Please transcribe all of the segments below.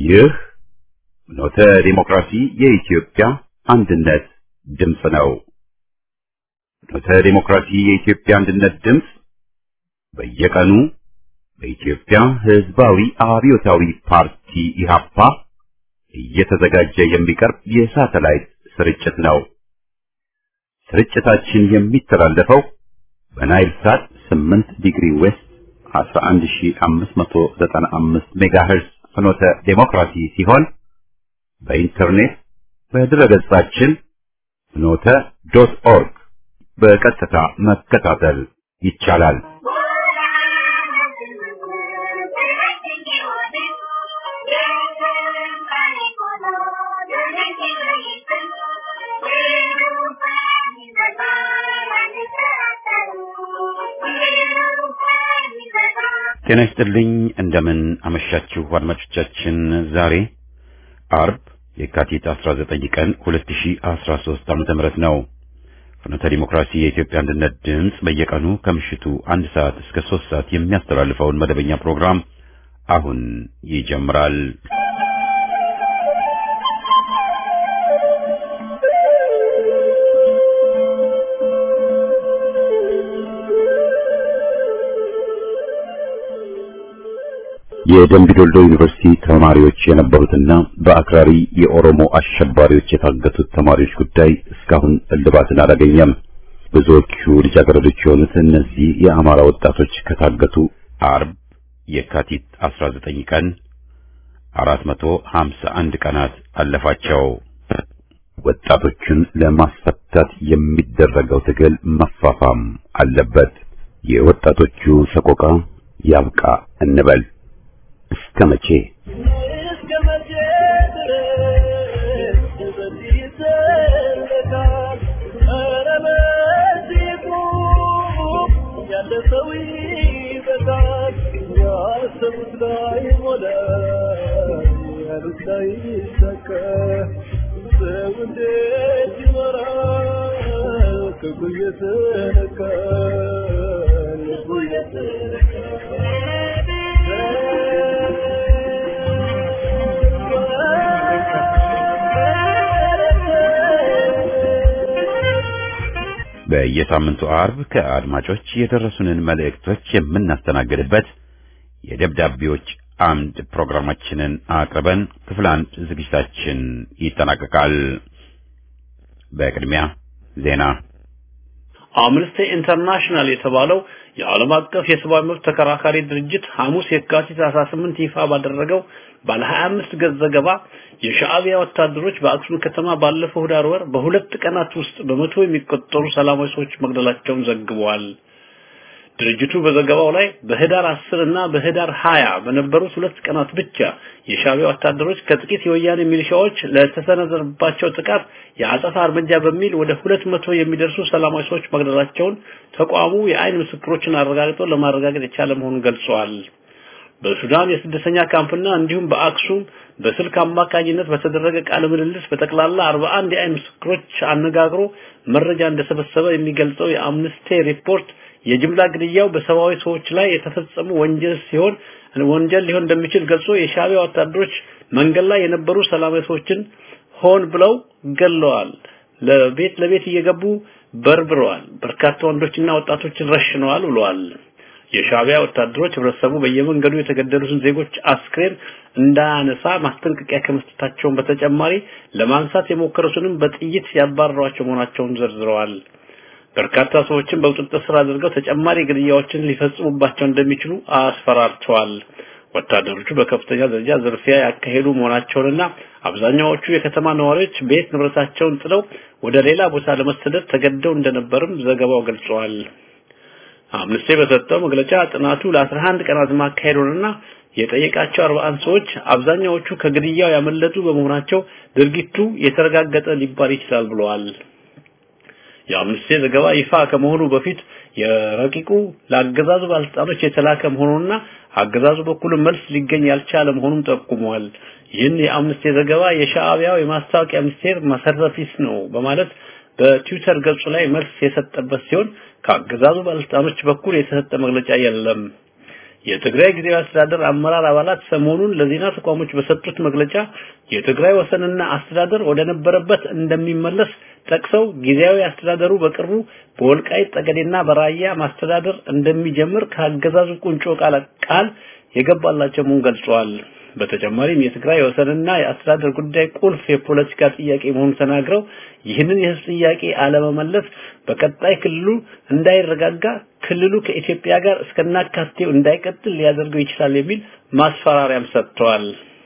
ይህ ኖተ ዲሞክራሲ የኢትዮጵያ አንድነት ድምፅ ነው። ኖተ ዲሞክራሲ የኢትዮጵያ አንድነት ድምፅ በየቀኑ በኢትዮጵያ ሕዝባዊ አብዮታዊ ፓርቲ ኢህአፓ እየተዘጋጀ የሚቀርብ የሳተላይት ስርጭት ነው። ስርጭታችን የሚተላለፈው በናይል ሳት 8 ዲግሪ ዌስት 11595 ሜጋሄርዝ ፍኖተ ዴሞክራሲ ሲሆን በኢንተርኔት በድረገጻችን ፍኖተ ዶት ኦርግ በቀጥታ መከታተል ይቻላል። ጤና ይስጥልኝ። እንደምን አመሻችሁ አድማጮቻችን። ዛሬ አርብ የካቲት 19 ቀን 2013 ዓመተ ምህረት ነው። ፍኖተ ዲሞክራሲ የኢትዮጵያ አንድነት ድምፅ በየቀኑ ከምሽቱ አንድ ሰዓት እስከ ሶስት ሰዓት የሚያስተላልፈውን መደበኛ ፕሮግራም አሁን ይጀምራል። የደምቢ ዶልዶ ዩኒቨርሲቲ ተማሪዎች የነበሩትና በአክራሪ የኦሮሞ አሸባሪዎች የታገቱት ተማሪዎች ጉዳይ እስካሁን እልባትን አላገኘም። ብዙዎቹ ልጃገረዶች የሆኑት እነዚህ የአማራ ወጣቶች ከታገቱ አርብ የካቲት 19 ቀን 451 ቀናት አለፋቸው። ወጣቶቹን ለማስፈታት የሚደረገው ትግል መፋፋም አለበት። የወጣቶቹ ሰቆቃ ያብቃ እንበል። እስከ መቼ በየሳምንቱ አርብ ከአድማጮች የደረሱንን መልእክቶች የምናስተናግድበት የደብዳቤዎች አምድ ፕሮግራማችንን አቅርበን ክፍል አንድ ዝግጅታችን ይጠናቀቃል። በቅድሚያ ዜና። አምነስቲ ኢንተርናሽናል የተባለው የዓለም አቀፍ የሰብአዊ መብት ተከራካሪ ድርጅት ሐሙስ የካቲት 18 ይፋ ባደረገው ባለ 25 ገጽ ዘገባ የሻዕቢያ ወታደሮች በአክሱም ከተማ ባለፈው ህዳር ወር በሁለት ቀናት ውስጥ በመቶ የሚቆጠሩ ሰላማዊ ሰዎች መግደላቸውን ዘግበዋል። ድርጅቱ በዘገባው ላይ በህዳር 10 እና በህዳር 20 በነበሩት ሁለት ቀናት ብቻ የሻዕቢያ ወታደሮች ከጥቂት የወያኔ ሚሊሻዎች ለተሰነዘረባቸው ጥቃት የአጸፋ እርምጃ በሚል ወደ ሁለት መቶ የሚደርሱ ሰላማዊ ሰዎች መግደላቸውን ተቋሙ የአይን ምስክሮችን አረጋግጦ ለማረጋገጥ የቻለ መሆኑን ገልጸዋል። በሱዳን የስደተኛ ካምፕና እንዲሁም በአክሱም በስልክ አማካኝነት በተደረገ ቃለ ምልልስ በጠቅላላ 41 የአይን ምስክሮች አነጋግሮ መረጃ እንደሰበሰበ የሚገልጸው የአምነስቲ ሪፖርት የጅምላ ግድያው በሰብአዊ ሰዎች ላይ የተፈጸሙ ወንጀል ሲሆን ወንጀል ሊሆን እንደሚችል ገልጾ የሻዕቢያ ወታደሮች መንገድ ላይ የነበሩ ሰላማዊ ሰዎችን ሆን ብለው ገለዋል። ለቤት ለቤት እየገቡ በርብረዋል። በርካታ ወንዶችና ወጣቶችን ረሽነዋል ብለዋል። የሻዕቢያ ወታደሮች ህብረተሰቡ በየመንገዱ የተገደሉትን ዜጎች አስክሬን እንዳያነሳ ማስጠንቀቂያ ከመስጠታቸውን በተጨማሪ ለማንሳት የሞከሩትንም በጥይት ያባረሯቸው መሆናቸውን ዘርዝረዋል። በርካታ ሰዎችን በቁጥጥር ስር አድርገው ተጨማሪ ግድያዎችን ሊፈጽሙባቸው እንደሚችሉ አስፈራርተዋል። ወታደሮቹ በከፍተኛ ደረጃ ዝርፊያ ያካሄዱ መሆናቸውንና አብዛኛዎቹ የከተማ ነዋሪዎች ቤት ንብረታቸውን ጥለው ወደ ሌላ ቦታ ለመሰደድ ተገደው እንደነበርም ዘገባው ገልጸዋል። አምነስቲ በሰጠው መግለጫ ጥናቱ ለ11 ቀናት ማካሄዱንና የጠየቃቸው 41 ሰዎች አብዛኛዎቹ ከግድያው ያመለጡ በመሆናቸው ድርጊቱ የተረጋገጠ ሊባል ይችላል ብለዋል። የአምነስቲ ዘገባ ይፋ ከመሆኑ በፊት የረቂቁ ለአገዛዙ ባለስልጣኖች የተላከ መሆኑንና አገዛዙ በኩል መልስ ሊገኝ ያልቻለ መሆኑን ጠቁመዋል። ይህን የአምነስቲ ዘገባ የሻዕቢያው የማስታወቂያ ሚኒስቴር መሰረተ ቢስ ነው በማለት በትዊተር ገጹ ላይ መልስ የሰጠበት ሲሆን ከአገዛዙ ባለስልጣኖች በኩል የተሰጠ መግለጫ የለም። የትግራይ ጊዜያዊ አስተዳደር አመራር አባላት ሰሞኑን ለዜና ተቋሞች በሰጡት መግለጫ የትግራይ ወሰንና አስተዳደር ወደ ነበረበት እንደሚመለስ ጠቅሰው ጊዜያዊ አስተዳደሩ በቅርቡ በወልቃይት ጠገዴና በራያ ማስተዳደር እንደሚጀምር ከአገዛዙ ቁንጮ ቃል ቃል የገባላቸው መሆኑን ገልጸዋል። በተጨማሪም የትግራይ ወሰንና የአስተዳደር ጉዳይ ቁልፍ የፖለቲካ ጥያቄ መሆኑን ተናግረው ይህንን የህዝብ ጥያቄ አለመመለስ በቀጣይ ክልሉ እንዳይረጋጋ ክልሉ ከኢትዮጵያ ጋር እስከናካቴው እንዳይቀጥል ሊያደርገው ይችላል የሚል ማስፈራሪያም ሰጥተዋል።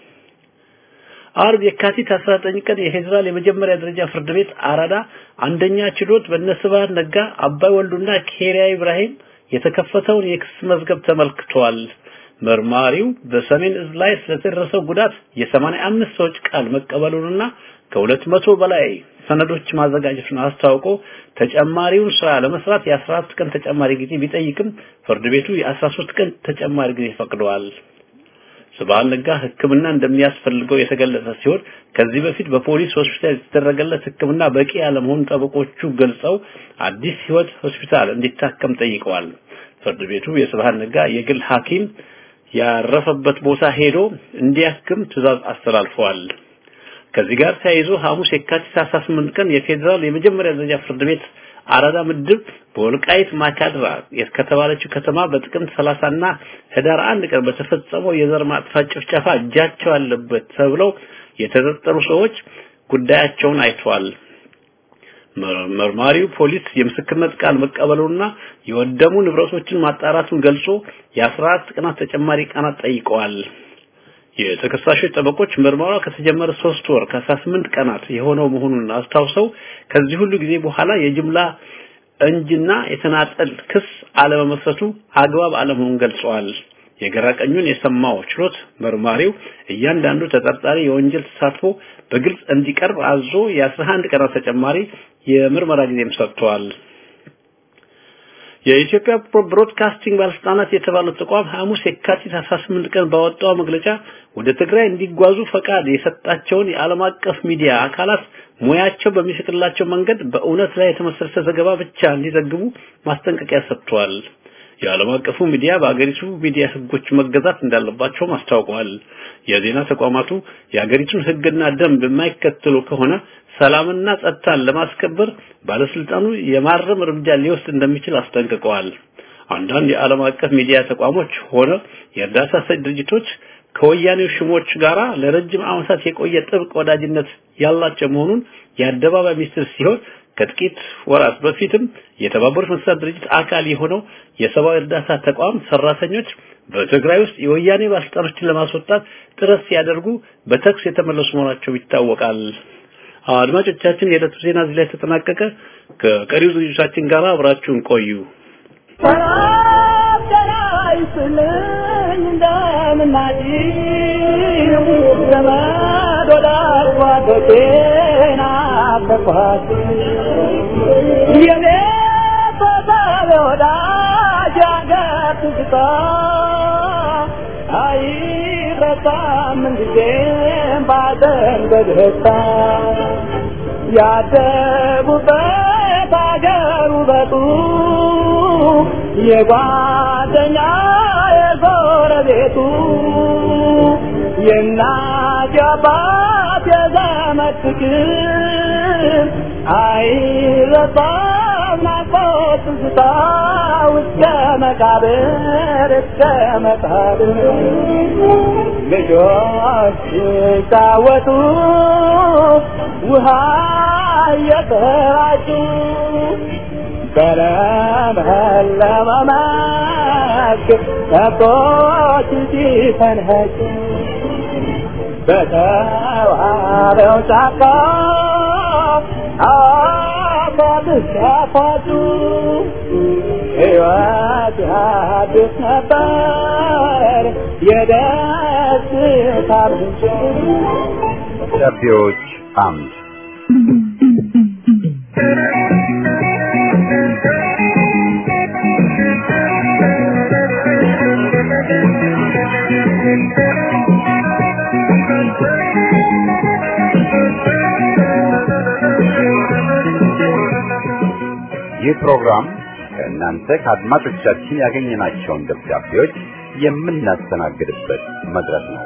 አርብ የካቲት 19 ቀን የፌዴራል የመጀመሪያ ደረጃ ፍርድ ቤት አራዳ አንደኛ ችሎት በነስብሃት ነጋ፣ አባይ ወልዱና ኬሪያ ኢብራሂም የተከፈተውን የክስ መዝገብ ተመልክቷል። መርማሪው በሰሜን እዝ ላይ ስለተደረሰው ጉዳት የ85 ሰዎች ቃል መቀበሉንና ከሁለት መቶ በላይ ሰነዶች ማዘጋጀቱን አስታውቆ ተጨማሪውን ስራ ለመስራት የ14 ቀን ተጨማሪ ጊዜ ቢጠይቅም ፍርድ ቤቱ የ13 ቀን ተጨማሪ ጊዜ ፈቅደዋል። ስብሃት ነጋ ሕክምና እንደሚያስፈልገው የተገለጸ ሲሆን ከዚህ በፊት በፖሊስ ሆስፒታል የተደረገለት ሕክምና በቂ ያለመሆኑን ጠበቆቹ ገልጸው አዲስ ህይወት ሆስፒታል እንዲታከም ጠይቀዋል። ፍርድ ቤቱ የስብሃት ነጋ የግል ሐኪም ያረፈበት ቦታ ሄዶ እንዲያክም ትዕዛዝ አስተላልፈዋል። ከዚህ ጋር ተያይዞ ሐሙስ የካቲት 18 ቀን የፌዴራል የመጀመሪያ ደረጃ ፍርድ ቤት አራዳ ምድብ በወልቃይት ማካድራ ከተባለችው ከተማ በጥቅምት 30 እና ህዳር 1 ቀን በተፈጸመው የዘር ማጥፋት ጭፍጨፋ እጃቸው አለበት ተብለው የተጠረጠሩ ሰዎች ጉዳያቸውን አይተዋል። መርማሪው ፖሊስ የምስክርነት ቃል መቀበሉና የወደሙ ንብረቶችን ማጣራቱን ገልጾ የ14 ቀናት ተጨማሪ ቀናት ጠይቀዋል። የተከሳሾች ጠበቆች ምርመራው ከተጀመረ ሶስት ወር ከ18 ቀናት የሆነው መሆኑን አስታውሰው ከዚህ ሁሉ ጊዜ በኋላ የጅምላ እንጅና የተናጠል ክስ አለመመስረቱ አግባብ አለመሆኑን ገልጸዋል። የግራ ቀኙን የሰማው ችሎት መርማሪው እያንዳንዱ ተጠርጣሪ የወንጀል ተሳትፎ በግልጽ እንዲቀርብ አዞ የ11 ቀናት ተጨማሪ የምርመራ ጊዜም ሰጥቷል። የኢትዮጵያ ብሮድካስቲንግ ባለስልጣናት የተባለው ተቋም ሐሙስ የካቲት 18 ቀን ባወጣው መግለጫ ወደ ትግራይ እንዲጓዙ ፈቃድ የሰጣቸውን የዓለም አቀፍ ሚዲያ አካላት ሙያቸው በሚፈቅድላቸው መንገድ በእውነት ላይ የተመሰረተ ዘገባ ብቻ እንዲዘግቡ ማስጠንቀቂያ ሰጥቷል። የዓለም አቀፉ ሚዲያ በአገሪቱ ሚዲያ ህጎች መገዛት እንዳለባቸውም አስታውቀዋል። የዜና ተቋማቱ የአገሪቱን ህግና ደንብ የማይከተሉ ከሆነ ሰላምና ጸጥታን ለማስከበር ባለስልጣኑ የማረም እርምጃ ሊወስድ እንደሚችል አስጠንቅቀዋል። አንዳንድ የዓለም አቀፍ ሚዲያ ተቋሞች ሆነ የእርዳታ ሰጭ ድርጅቶች ከወያኔው ሽሞች ጋራ ለረጅም ዓመታት የቆየ ጥብቅ ወዳጅነት ያላቸው መሆኑን የአደባባይ ሚስጥር ሲሆን ከጥቂት ወራት በፊትም የተባበሩት መንግስታት ድርጅት አካል የሆነው የሰብአዊ እርዳታ ተቋም ሰራተኞች በትግራይ ውስጥ የወያኔ ባለስልጣኖችን ለማስወጣት ጥረት ሲያደርጉ በተኩስ የተመለሱ መሆናቸው ይታወቃል። አድማጮቻችን፣ የዕለቱ ዜና እዚህ ላይ ተጠናቀቀ። ከቀሪው ዝግጅቶቻችን ጋር አብራችሁን ቆዩ። ያደጉበት አገር ውበቱ የጓደኛ የጎረቤቱ የእናት የአባት የዘመድ ፍቅር አይረሳም ናፍቆት ትዝታ እስከ መቃብር እስከ መቃብር ልጆች ሲጫወቱ ውሃ እየተራጩ በለመለመ መስክ ከብቶች ሲፈንኸጩ በተዋበው ጫካ አባትህ ሲያፋጩ ሕይወት አዲስ ነበር የደስታ ምንጭ ደብዳቤዎች አምድ ይህ ፕሮግራም ከእናንተ ከአድማጮቻችን ያገኘናቸውን ደብዳቤዎች የምናስተናግድበት መድረክ ነው።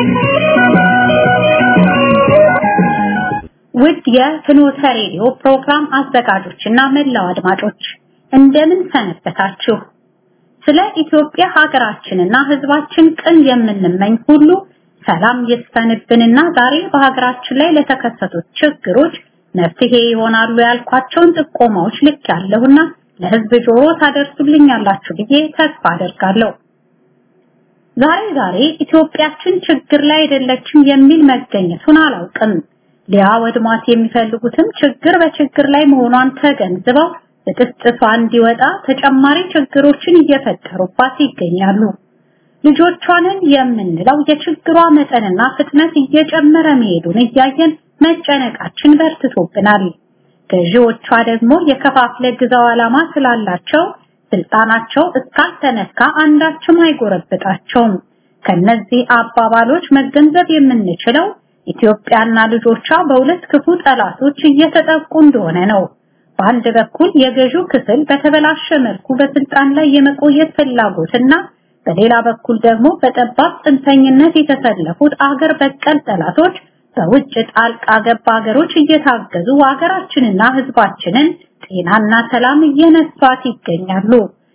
ውድ የፍኖተ ሬዲዮ ፕሮግራም አዘጋጆችና መላው አድማጮች እንደምን ሰነበታችሁ? ስለ ኢትዮጵያ ሀገራችንና ሕዝባችን ቅን የምንመኝ ሁሉ ሰላም ይስፈንብንና ዛሬ በሀገራችን ላይ ለተከሰቱት ችግሮች መፍትሄ ይሆናሉ ያልኳቸውን ጥቆማዎች ልክ ያለሁና ለሕዝብ ጆሮ ታደርሱልኛላችሁ ብዬ ተስፋ አደርጋለሁ። ዛሬ ዛሬ ኢትዮጵያችን ችግር ላይ አይደለችም የሚል መገኘቱን አላውቅም። ሊያወድሟት የሚፈልጉትም ችግር በችግር ላይ መሆኗን ተገንዝበው ብጥስጥሷ እንዲወጣ ተጨማሪ ችግሮችን እየፈጠሩባት ይገኛሉ። ልጆቿንን የምንለው የችግሯ መጠንና ፍጥነት እየጨመረ መሄዱን እያየን መጨነቃችን በርትቶብናል። ገዢዎቿ ደግሞ የከፋፍለ ግዛው ዓላማ ስላላቸው ስልጣናቸው እስካልተነካ አንዳችም አይጎረብጣቸውም። ከነዚህ አባባሎች መገንዘብ የምንችለው ኢትዮጵያና ልጆቿ በሁለት ክፉ ጠላቶች እየተጠቁ እንደሆነ ነው። በአንድ በኩል የገዢው ክፍል በተበላሸ መልኩ በስልጣን ላይ የመቆየት ፍላጎትና በሌላ በኩል ደግሞ በጠባብ ጽንፈኝነት የተሰለፉት አገር በቀል ጠላቶች በውጭ ጣልቃ ገብ ሀገሮች እየታገዙ ሀገራችንና ሕዝባችንን ጤናና ሰላም እየነሷት ይገኛሉ።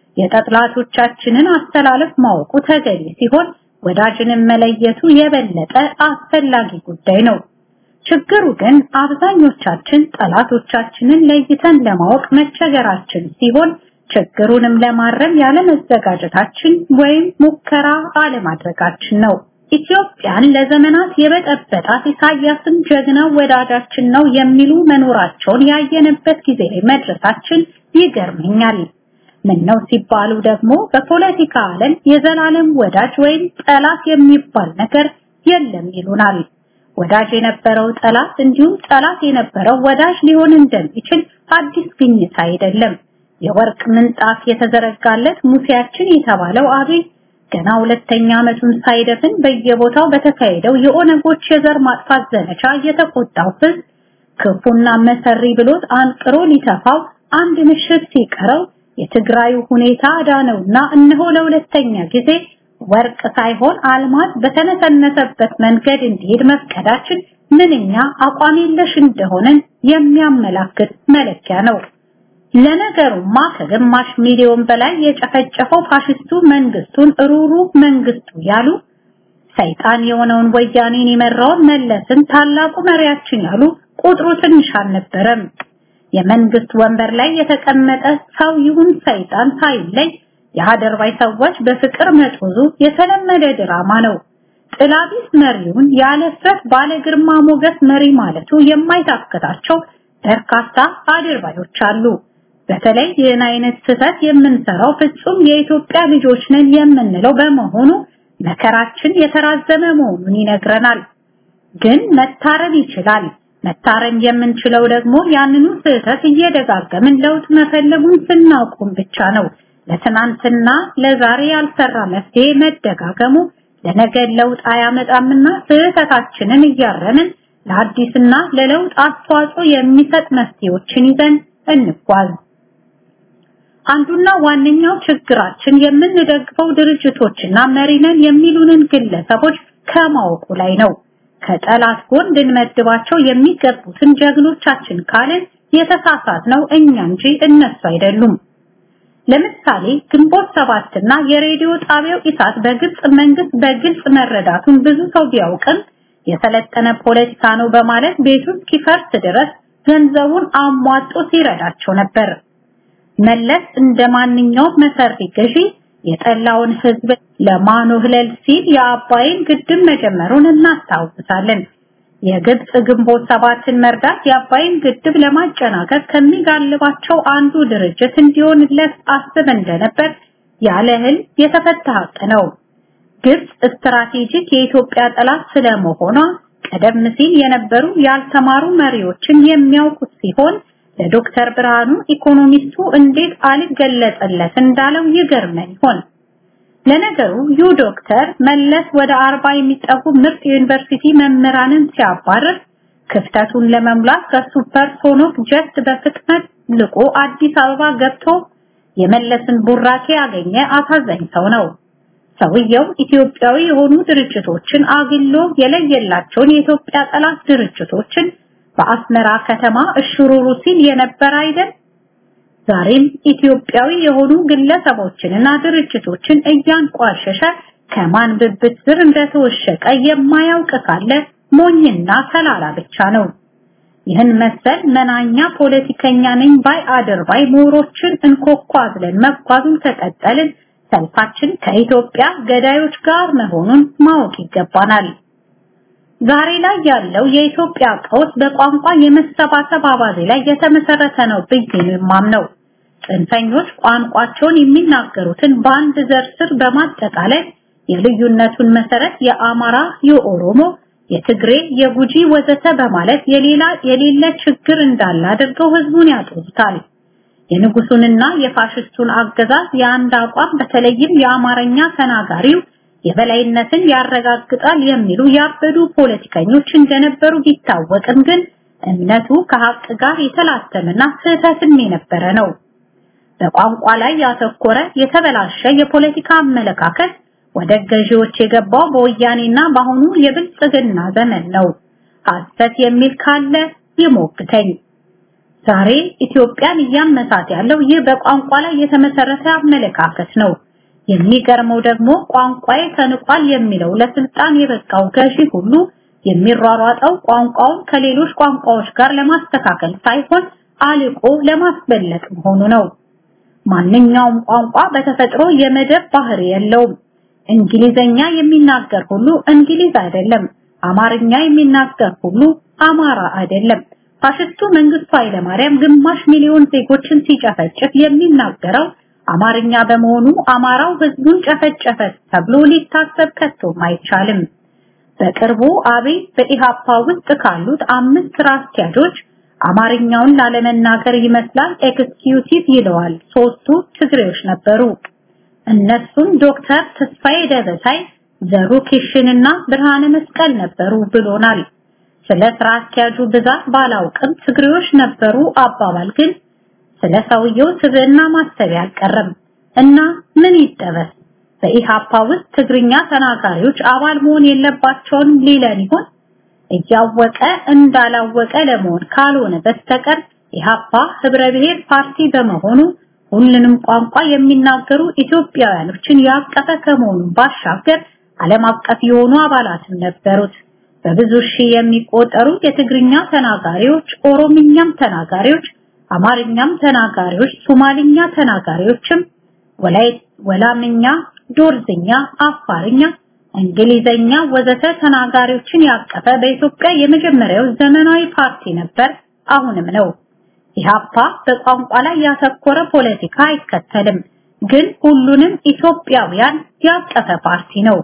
የጠላቶቻችንን አስተላለፍ ማወቁ ተገቢ ሲሆን ወዳጅንም መለየቱ የበለጠ አስፈላጊ ጉዳይ ነው። ችግሩ ግን አብዛኞቻችን ጠላቶቻችንን ለይተን ለማወቅ መቸገራችን ሲሆን ችግሩንም ለማረም ያለመዘጋጀታችን ወይም ሙከራ አለማድረጋችን ነው። ኢትዮጵያን ለዘመናት የበጠበጣት ኢሳያስን ጀግናው ወዳጃችን ነው የሚሉ መኖራቸውን ያየንበት ጊዜ ላይ መድረሳችን ይገርመኛል። ምን ነው ሲባሉ ደግሞ በፖለቲካ ዓለም የዘላለም ወዳጅ ወይም ጠላት የሚባል ነገር የለም ይሉናል። ወዳጅ የነበረው ጠላት እንዲሁም ጠላት የነበረው ወዳጅ ሊሆን እንደሚችል አዲስ ግኝት አይደለም። የወርቅ ምንጣፍ የተዘረጋለት ሙሴያችን የተባለው አብይ ገና ሁለተኛ ዓመቱን ሳይደፍን በየቦታው በተካሄደው የኦነጎች የዘር ማጥፋት ዘመቻ የተቆጣው ሕዝብ ክፉና መሰሪ ብሎት አንቅሮ ሊተፋው አንድ ምሽት ሲቀረው የትግራዩ ሁኔታ ዳነውና እነሆ ለሁለተኛ ጊዜ ወርቅ ሳይሆን አልማዝ በተነሰነሰበት መንገድ እንዲሄድ መፍቀዳችን ምንኛ አቋም የለሽ እንደሆነን የሚያመላክት መለኪያ ነው። ለነገሩማ ከግማሽ ሚሊዮን በላይ የጨፈጨፈው ፋሽስቱ መንግስቱን ሩሩ መንግስቱ ያሉ ሰይጣን የሆነውን ወያኔን የመራውን መለስን ታላቁ መሪያችን ያሉ ቁጥሩ ትንሽ አልነበረም። የመንግስት ወንበር ላይ የተቀመጠ ሰው ይሁን ሰይጣን ሳይለይ የሀደርባይ ሰዎች በፍቅር መጦዙ የተለመደ ድራማ ነው። ጥላቢስ መሪውን ያለ ፍረት ባለ ግርማ ሞገስ መሪ ማለቱ የማይታክታቸው በርካታ አድርባዮች አሉ። በተለይ ይህን አይነት ስህተት የምንሰራው ፍጹም የኢትዮጵያ ልጆች ነን የምንለው በመሆኑ መከራችን የተራዘመ መሆኑን ይነግረናል። ግን መታረም ይችላል። መታረም የምንችለው ደግሞ ያንኑ ስህተት እየደጋገምን ለውጥ መፈለጉን ስናውቁም ብቻ ነው። ለትናንትና ለዛሬ ያልሰራ መፍትሄ መደጋገሙ ለነገ ለውጥ አያመጣምና ስህተታችንን እያረምን ለአዲስና ለለውጥ አስተዋጽኦ የሚሰጥ መፍትሄዎችን ይዘን እንጓዝ። አንዱና ዋነኛው ችግራችን የምንደግፈው ድርጅቶችና መሪነን የሚሉንን ግለሰቦች ከማወቁ ላይ ነው። ከጠላት ጎን ልንመድባቸው የሚገቡትን ጀግኖቻችን ካልን የተሳሳት ነው እኛ እንጂ እነሱ አይደሉም። ለምሳሌ ግንቦት ሰባትና የሬዲዮ ጣቢያው ኢሳት በግብጽ መንግስት በግልጽ መረዳቱን ብዙ ሰው ቢያውቅም የሰለጠነ ፖለቲካ ነው በማለት ቤቱ እስኪፈርስ ድረስ ገንዘቡን አሟጦ ሲረዳቸው ነበር። መለስ እንደ ማንኛውም መሰሪ ገዢ የጠላውን ህዝብ ለማኖህለል ሲል የአባይን ግድብ መጀመሩን እናስታውሳለን። የግብጽ ግንቦት ሰባትን መርዳት የአባይን ግድብ ለማጨናገፍ ከሚጋልባቸው አንዱ ድርጅት እንዲሆንለት አስብ እንደነበር ያለ እህል የተፈታ ሀቅ ነው። ግብጽ ስትራቴጂክ የኢትዮጵያ ጠላት ስለመሆኗ ቀደም ሲል የነበሩ ያልተማሩ መሪዎችን የሚያውቁት ሲሆን ለዶክተር ብርሃኑ ኢኮኖሚስቱ እንዴት አልገለጸለት እንዳለው ይገርመን ይሆን? ለነገሩ ዩ ዶክተር መለስ ወደ አርባ የሚጠጉ ምርጥ የዩኒቨርሲቲ መምህራንን ሲያባርር ክፍተቱን ለመሙላት ከሱፐርሶኒክ ጀት በፍጥነት ልቆ አዲስ አበባ ገብቶ የመለስን ቡራኬ ያገኘ አሳዛኝ ሰው ነው። ሰውየው ኢትዮጵያዊ የሆኑ ድርጅቶችን አግሎ የለየላቸውን የኢትዮጵያ ጠላት ድርጅቶችን በአስመራ ከተማ እሽሩሩ ሲል የነበረ አይደል? ዛሬም ኢትዮጵያዊ የሆኑ ግለሰቦችንና ድርጅቶችን እያንቋሸሸ ከማን ብብት ስር እንደተወሸቀ የማያውቅ ካለ ሞኝና ተላላ ብቻ ነው። ይህን መሰል መናኛ ፖለቲከኛ ነኝ ባይ አድርባይ ምሁሮችን እንኮኳ ብለን መጓዙን ከቀጠልን ሰልፋችን ከኢትዮጵያ ገዳዮች ጋር መሆኑን ማወቅ ይገባናል። ዛሬ ላይ ያለው የኢትዮጵያ ቀውስ በቋንቋ የመሰባሰብ አባዜ ላይ የተመሰረተ ነው ብዬ ነው የማምነው። ጽንፈኞች ቋንቋቸውን የሚናገሩትን በአንድ ዘር ስር በማጠቃለል የልዩነቱን መሰረት የአማራ፣ የኦሮሞ፣ የትግሬ፣ የጉጂ ወዘተ በማለት የሌላ የሌለ ችግር እንዳለ አድርገው ህዝቡን ያጦዙታል። የንጉሱንና የፋሽስቱን አገዛዝ የአንድ አቋም በተለይም የአማርኛ ተናጋሪው የበላይነትን ያረጋግጣል የሚሉ ያበዱ ፖለቲከኞች እንደነበሩ ቢታወቅም ግን እምነቱ ከሀቅ ጋር የተላተመና ስህተትም የነበረ ነው። በቋንቋ ላይ ያተኮረ የተበላሸ የፖለቲካ አመለካከት ወደ ገዢዎች የገባው በወያኔና በአሁኑ የብልጽግና ዘመን ነው። ሐሰት የሚል ካለ ይሞግተኝ። ዛሬ ኢትዮጵያን እያመሳት ያለው ይህ በቋንቋ ላይ የተመሰረተ አመለካከት ነው። የሚገርመው ደግሞ ቋንቋዬ ተንቋል የሚለው ለስልጣን የበቃው ገዢ ሁሉ የሚሯሯጠው ቋንቋውን ከሌሎች ቋንቋዎች ጋር ለማስተካከል ሳይሆን አልቆ ለማስበለጥ መሆኑ ነው። ማንኛውም ቋንቋ በተፈጥሮ የመደብ ባህሪ የለውም። እንግሊዘኛ የሚናገር ሁሉ እንግሊዝ አይደለም። አማርኛ የሚናገር ሁሉ አማራ አይደለም። ፋሽስቱ መንግስቱ ኃይለማርያም ግማሽ ሚሊዮን ዜጎችን ሲጨፈጭፍ የሚናገረው አማርኛ በመሆኑ አማራው ህዝቡን ጨፈጨፈ ተብሎ ሊታሰብ ከቶም አይቻልም። በቅርቡ አብይ በኢሃፓ ውስጥ ካሉት አምስት ስራ አስኪያጆች አማርኛውን ላለመናገር ይመስላል ኤክስኪዩቲቭ ይለዋል። ሶስቱ ትግሬዎች ነበሩ። እነሱም ዶክተር ተስፋዬ ደበሳይ፣ ዘሩ ኪሽንና ብርሃነ መስቀል ነበሩ ብሎናል። ስለ ስራ አስኪያጁ ብዛት ባላውቅም ትግሬዎች ነበሩ አባባል ግን ስለ ሰውየው ስብዕና ማሰብ አልቀረም እና ምን ይጠበስ? በኢሃፓ ውስጥ ትግርኛ ተናጋሪዎች አባል መሆን የለባቸውም ሊለን ይሆን? እያወቀ እንዳላወቀ ለመሆን ካልሆነ በስተቀር ኢሃፓ ህብረ ብሔር ፓርቲ በመሆኑ ሁሉንም ቋንቋ የሚናገሩ ኢትዮጵያውያኖችን ያቀፈ ከመሆኑ ባሻገር ዓለም አቀፍ የሆኑ አባላትም ነበሩት። በብዙ ሺህ የሚቆጠሩ የትግርኛ ተናጋሪዎች፣ ኦሮምኛም ተናጋሪዎች፣ አማርኛም ተናጋሪዎች፣ ሶማሊኛ ተናጋሪዎችም ወላይ ወላምኛ፣ ዶርዝኛ፣ አፋርኛ፣ እንግሊዘኛ ወዘተ ተናጋሪዎችን ያቀፈ በኢትዮጵያ የመጀመሪያው ዘመናዊ ፓርቲ ነበር፣ አሁንም ነው። ኢሃፓ በቋንቋ ላይ ያተኮረ ፖለቲካ አይከተልም፣ ግን ሁሉንም ኢትዮጵያውያን ያቀፈ ፓርቲ ነው።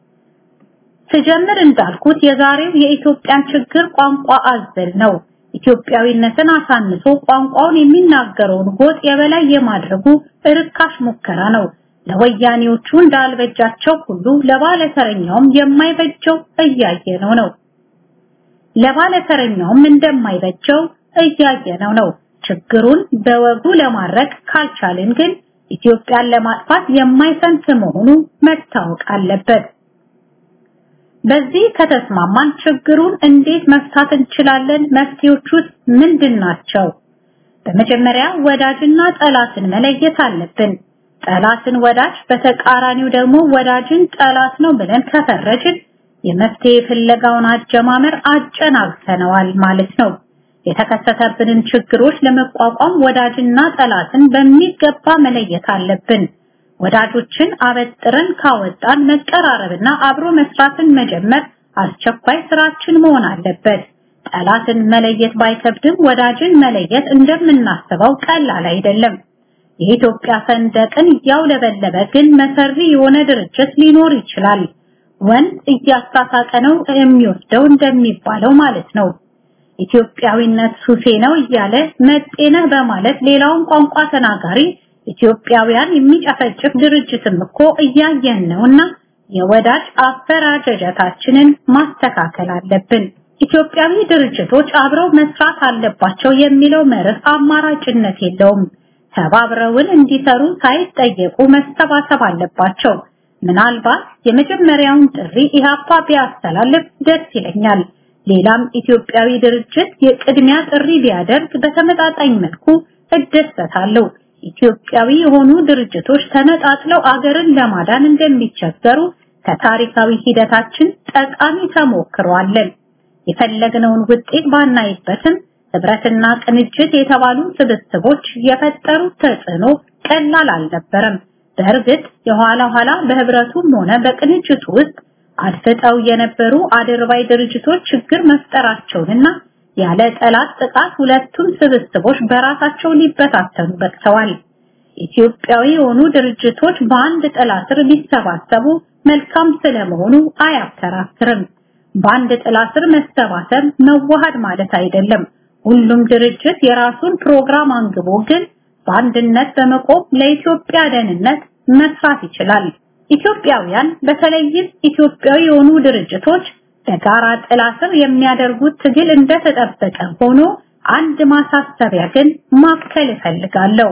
ስጀምር እንዳልኩት የዛሬው የኢትዮጵያ ችግር ቋንቋ አዘል ነው። ኢትዮጵያዊነትን አሳንሶ ቋንቋውን የሚናገረውን ጎጥ የበላይ የማድረጉ እርካሽ ሙከራ ነው። ለወያኔዎቹ እንዳልበጃቸው ሁሉ ለባለተረኛውም የማይበጀው እያየነው ነው። ለባለተረኛውም እንደማይበጀው እያየነው ነው። ችግሩን በወጉ ለማድረግ ካልቻልን ግን ኢትዮጵያን ለማጥፋት የማይሰንፍ መሆኑ መታወቅ አለበት። በዚህ ከተስማማን ችግሩን እንዴት መፍታት እንችላለን? መፍትሄዎቹስ ምንድን ናቸው? በመጀመሪያ ወዳጅና ጠላትን መለየት አለብን። ጠላትን ወዳጅ፣ በተቃራኒው ደግሞ ወዳጅን ጠላት ነው ብለን ከፈረጅን የመፍትሄ ፍለጋውን አጀማመር አጨናግፈነዋል ማለት ነው። የተከሰተብንን ችግሮች ለመቋቋም ወዳጅና ጠላትን በሚገባ መለየት አለብን። ወዳጆችን አበጥረን ካወጣን መቀራረብና አብሮ መስራትን መጀመር አስቸኳይ ስራችን መሆን አለበት። ጠላትን መለየት ባይከብድም ወዳጅን መለየት እንደምናስበው ቀላል አይደለም። የኢትዮጵያ ሰንደቅን እያውለበለበ ግን መሰሪ የሆነ ድርጅት ሊኖር ይችላል። ወንድ እያሳሳቀ ነው የሚወስደው እንደሚባለው ማለት ነው። ኢትዮጵያዊነት ሱሴ ነው እያለ መጤነህ በማለት ሌላውን ቋንቋ ተናጋሪ ኢትዮጵያውያን የሚጨፈጭፍ ድርጅትም እኮ እያየን ነውና የወዳጅ አፈራጀጀታችንን ማስተካከል አለብን። ኢትዮጵያዊ ድርጅቶች አብረው መስራት አለባቸው የሚለው መርህ አማራጭነት የለውም። ተባብረውን እንዲሰሩ ሳይጠየቁ መሰባሰብ አለባቸው። ምናልባት የመጀመሪያውን ጥሪ ኢህአፓ ቢያስተላልፍ ደስ ይለኛል። ሌላም ኢትዮጵያዊ ድርጅት የቅድሚያ ጥሪ ቢያደርግ በተመጣጣኝ መልኩ እደሰታለሁ። ኢትዮጵያዊ የሆኑ ድርጅቶች ተነጣጥለው አገርን ለማዳን እንደሚቸገሩ ከታሪካዊ ሂደታችን ጠቃሚ ተሞክሮ አለን። የፈለግነውን ውጤት ባናይበትም ህብረትና ቅንጅት የተባሉ ስብስቦች የፈጠሩት ተጽዕኖ ቀላል አልነበረም። በእርግጥ የኋላ ኋላ በህብረቱም ሆነ በቅንጅቱ ውስጥ አድፍጠው የነበሩ አድርባይ ድርጅቶች ችግር መፍጠራቸውንና ያለ ጠላት ጥቃት ሁለቱም ስብስቦች በራሳቸው ሊበታተኑ በቅተዋል። ኢትዮጵያዊ የሆኑ ድርጅቶች በአንድ ጥላ ስር ሊሰባሰቡ መልካም ስለመሆኑ አያከራክርም። በአንድ ጥላ ስር መሰባሰብ መዋሃድ ማለት አይደለም። ሁሉም ድርጅት የራሱን ፕሮግራም አንግቦ ግን በአንድነት በመቆም ለኢትዮጵያ ደህንነት መስራት ይችላል። ኢትዮጵያውያን በተለይም ኢትዮጵያዊ የሆኑ ድርጅቶች በጋራ ጥላ ስር የሚያደርጉት ትግል እንደተጠበቀ ሆኖ አንድ ማሳሰቢያ ግን ማከል እፈልጋለሁ።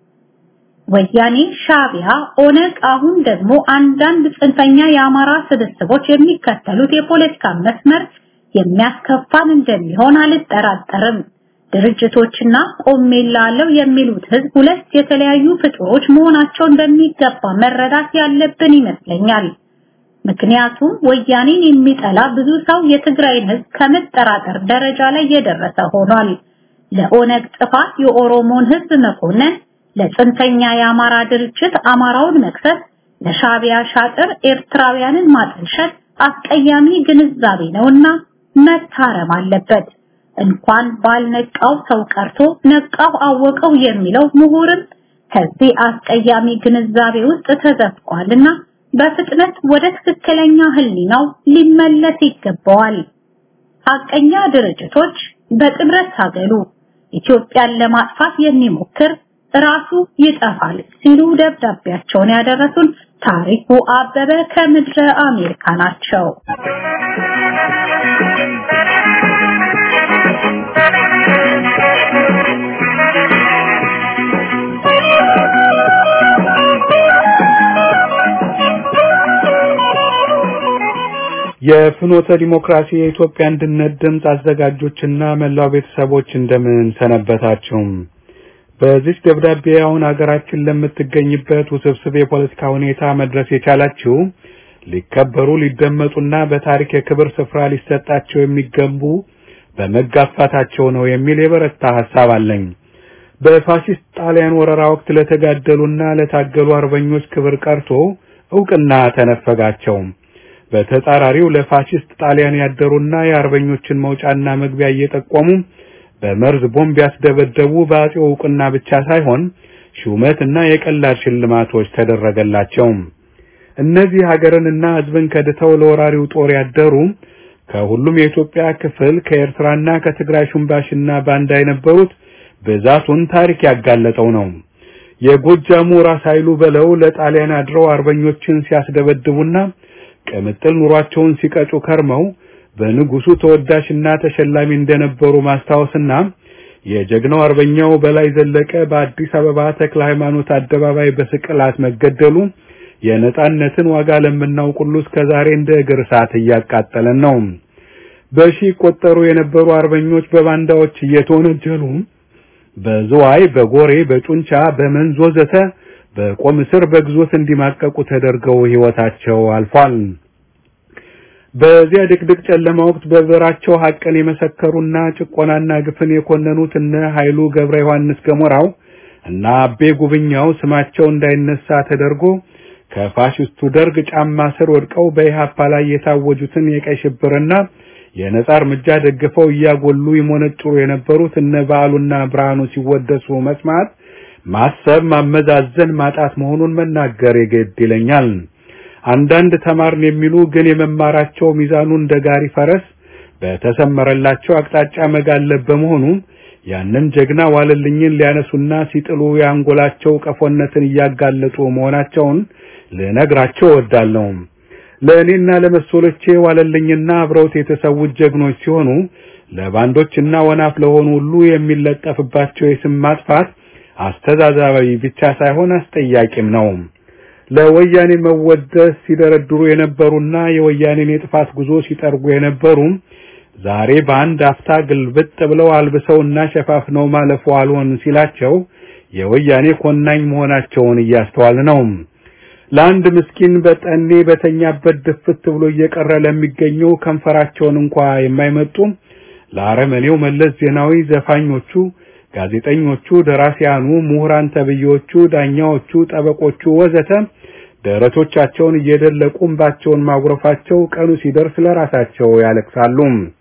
ወያኔ፣ ሻቢያ፣ ኦነግ አሁን ደግሞ አንዳንድ ጽንፈኛ የአማራ ስብስቦች የሚከተሉት የፖለቲካ መስመር የሚያስከፋን እንደሚሆን አልጠራጠርም። ድርጅቶችና ቆሜላለሁ የሚሉት ህዝብ ሁለት የተለያዩ ፍጡሮች መሆናቸውን በሚገባ መረዳት ያለብን ይመስለኛል። ምክንያቱም ወያኔን የሚጠላ ብዙ ሰው የትግራይን ህዝብ ከመጠራጠር ደረጃ ላይ የደረሰ ሆኗል። ለኦነግ ጥፋት የኦሮሞን ህዝብ መኮነን፣ ለጽንፈኛ የአማራ ድርጅት አማራውን መክሰስ፣ ለሻቢያ ሻጥር ኤርትራውያንን ማጠልሸት አስቀያሚ ግንዛቤ ነውና መታረም አለበት። እንኳን ባልነቃው ሰው ቀርቶ ነቃው አወቀው የሚለው ምሁርም ከዚህ አስቀያሚ ግንዛቤ ውስጥ ተዘፍቋልና በፍጥነት ወደ ትክክለኛ ህሊናው ሊመለስ ይገባዋል። ሀቀኛ ድርጅቶች በጥምረት ታገሉ። ኢትዮጵያን ለማጥፋት የሚሞክር ራሱ ይጠፋል ሲሉ ደብዳቤያቸውን ያደረሱን ታሪኩ አበበ ከምድረ አሜሪካ ናቸው። የፍኖተ ዲሞክራሲ የኢትዮጵያ አንድነት ድምፅ አዘጋጆችና መላው ቤተሰቦች እንደምን ሰነበታችሁ? በዚህ ደብዳቤ አሁን ሀገራችን ለምትገኝበት ውስብስብ የፖለቲካ ሁኔታ መድረስ የቻላችሁ ሊከበሩ ሊደመጡና በታሪክ የክብር ስፍራ ሊሰጣቸው የሚገቡ በመጋፋታቸው ነው የሚል የበረታ ሐሳብ አለኝ። በፋሺስት ጣሊያን ወረራ ወቅት ለተጋደሉና ለታገሉ አርበኞች ክብር ቀርቶ እውቅና ተነፈጋቸው። በተጻራሪው ለፋሺስት ጣሊያን ያደሩና የአርበኞችን መውጫና መግቢያ እየጠቆሙ በመርዝ ቦምብ ያስደበደቡ በአጼው እውቅና ብቻ ሳይሆን ሹመትና የቀላል ሽልማቶች ተደረገላቸው። እነዚህ ሀገርንና ሕዝብን ከድተው ለወራሪው ጦር ያደሩ ከሁሉም የኢትዮጵያ ክፍል ከኤርትራና ከትግራይ ሹምባሽና ባንዳ የነበሩት ብዛቱን ታሪክ ያጋለጠው ነው። የጎጃሙ ራስ ኃይሉ በለው ለጣሊያን አድረው አርበኞችን ሲያስደበድቡና ቅምጥል ኑሯቸውን ሲቀጩ ከርመው በንጉሱ ተወዳሽና ተሸላሚ እንደነበሩ ማስታወስና የጀግናው አርበኛው በላይ ዘለቀ በአዲስ አበባ ተክለ ሃይማኖት አደባባይ በስቅላት መገደሉ የነጻነትን ዋጋ ለምናውቅ ሁሉ እስከዛሬ እንደ እግር እሳት እያቃጠለን ነው። በሺ ቆጠሩ የነበሩ አርበኞች በባንዳዎች እየተወነጀሉ በዝዋይ፣ በጎሬ፣ በጩንቻ፣ በመንዝ ወዘተ በቆም እስር በግዞት እንዲማቀቁ ተደርገው ሕይወታቸው አልፏል። በዚያ ድቅድቅ ጨለማ ወቅት በብዕራቸው ሐቅን የመሰከሩና ጭቆናና ግፍን የኮነኑት እነ ኃይሉ ገብረ ዮሐንስ ገሞራው እና አቤ ጉብኛው ስማቸው እንዳይነሳ ተደርጎ ከፋሽስቱ ደርግ ጫማ ስር ወድቀው በኢሃፓ ላይ የታወጁትን የቀይ ሽብርና የነጻ እርምጃ ደግፈው እያጎሉ ይሞነጭሩ የነበሩት እነ በዓሉና ብርሃኑ ሲወደሱ መስማት ማሰብ ማመዛዘን ማጣት መሆኑን መናገር የግድ ይለኛል። አንዳንድ ተማርን የሚሉ ግን የመማራቸው ሚዛኑ እንደ ጋሪ ፈረስ በተሰመረላቸው አቅጣጫ መጋለብ በመሆኑ ያንን ጀግና ዋለልኝን ሊያነሱና ሲጥሉ የአንጎላቸው ቀፎነትን እያጋለጡ መሆናቸውን ልነግራቸው እወዳለሁ። ለእኔና ለመሰሎቼ ዋለልኝና አብረውት የተሰዉት ጀግኖች ሲሆኑ ለባንዶችና ወናፍ ለሆኑ ሁሉ የሚለጠፍባቸው የስም ማጥፋት አስተዛዛባዊ ብቻ ሳይሆን አስጠያቂም ነው። ለወያኔ መወደስ ሲደረድሩ የነበሩና የወያኔን የጥፋት ጉዞ ሲጠርጉ የነበሩ ዛሬ በአንድ አፍታ ግልብጥ ብለው አልብሰውና ሸፋፍነው ማለፉ አልሆን ሲላቸው የወያኔ ኮናኝ መሆናቸውን እያስተዋል ነው። ለአንድ ምስኪን በጠኔ በተኛበት ድፍት ብሎ እየቀረ ለሚገኘው ከንፈራቸውን እንኳ የማይመጡ ለአረመኔው መለስ ዜናዊ ዘፋኞቹ፣ ጋዜጠኞቹ፣ ደራሲያኑ፣ ምሁራን ተብዬዎቹ፣ ዳኛዎቹ፣ ጠበቆቹ ወዘተ ደረቶቻቸውን እየደለቁ እንባቸውን ማጉረፋቸው ቀኑ ሲደርስ ለራሳቸው ያለቅሳሉ።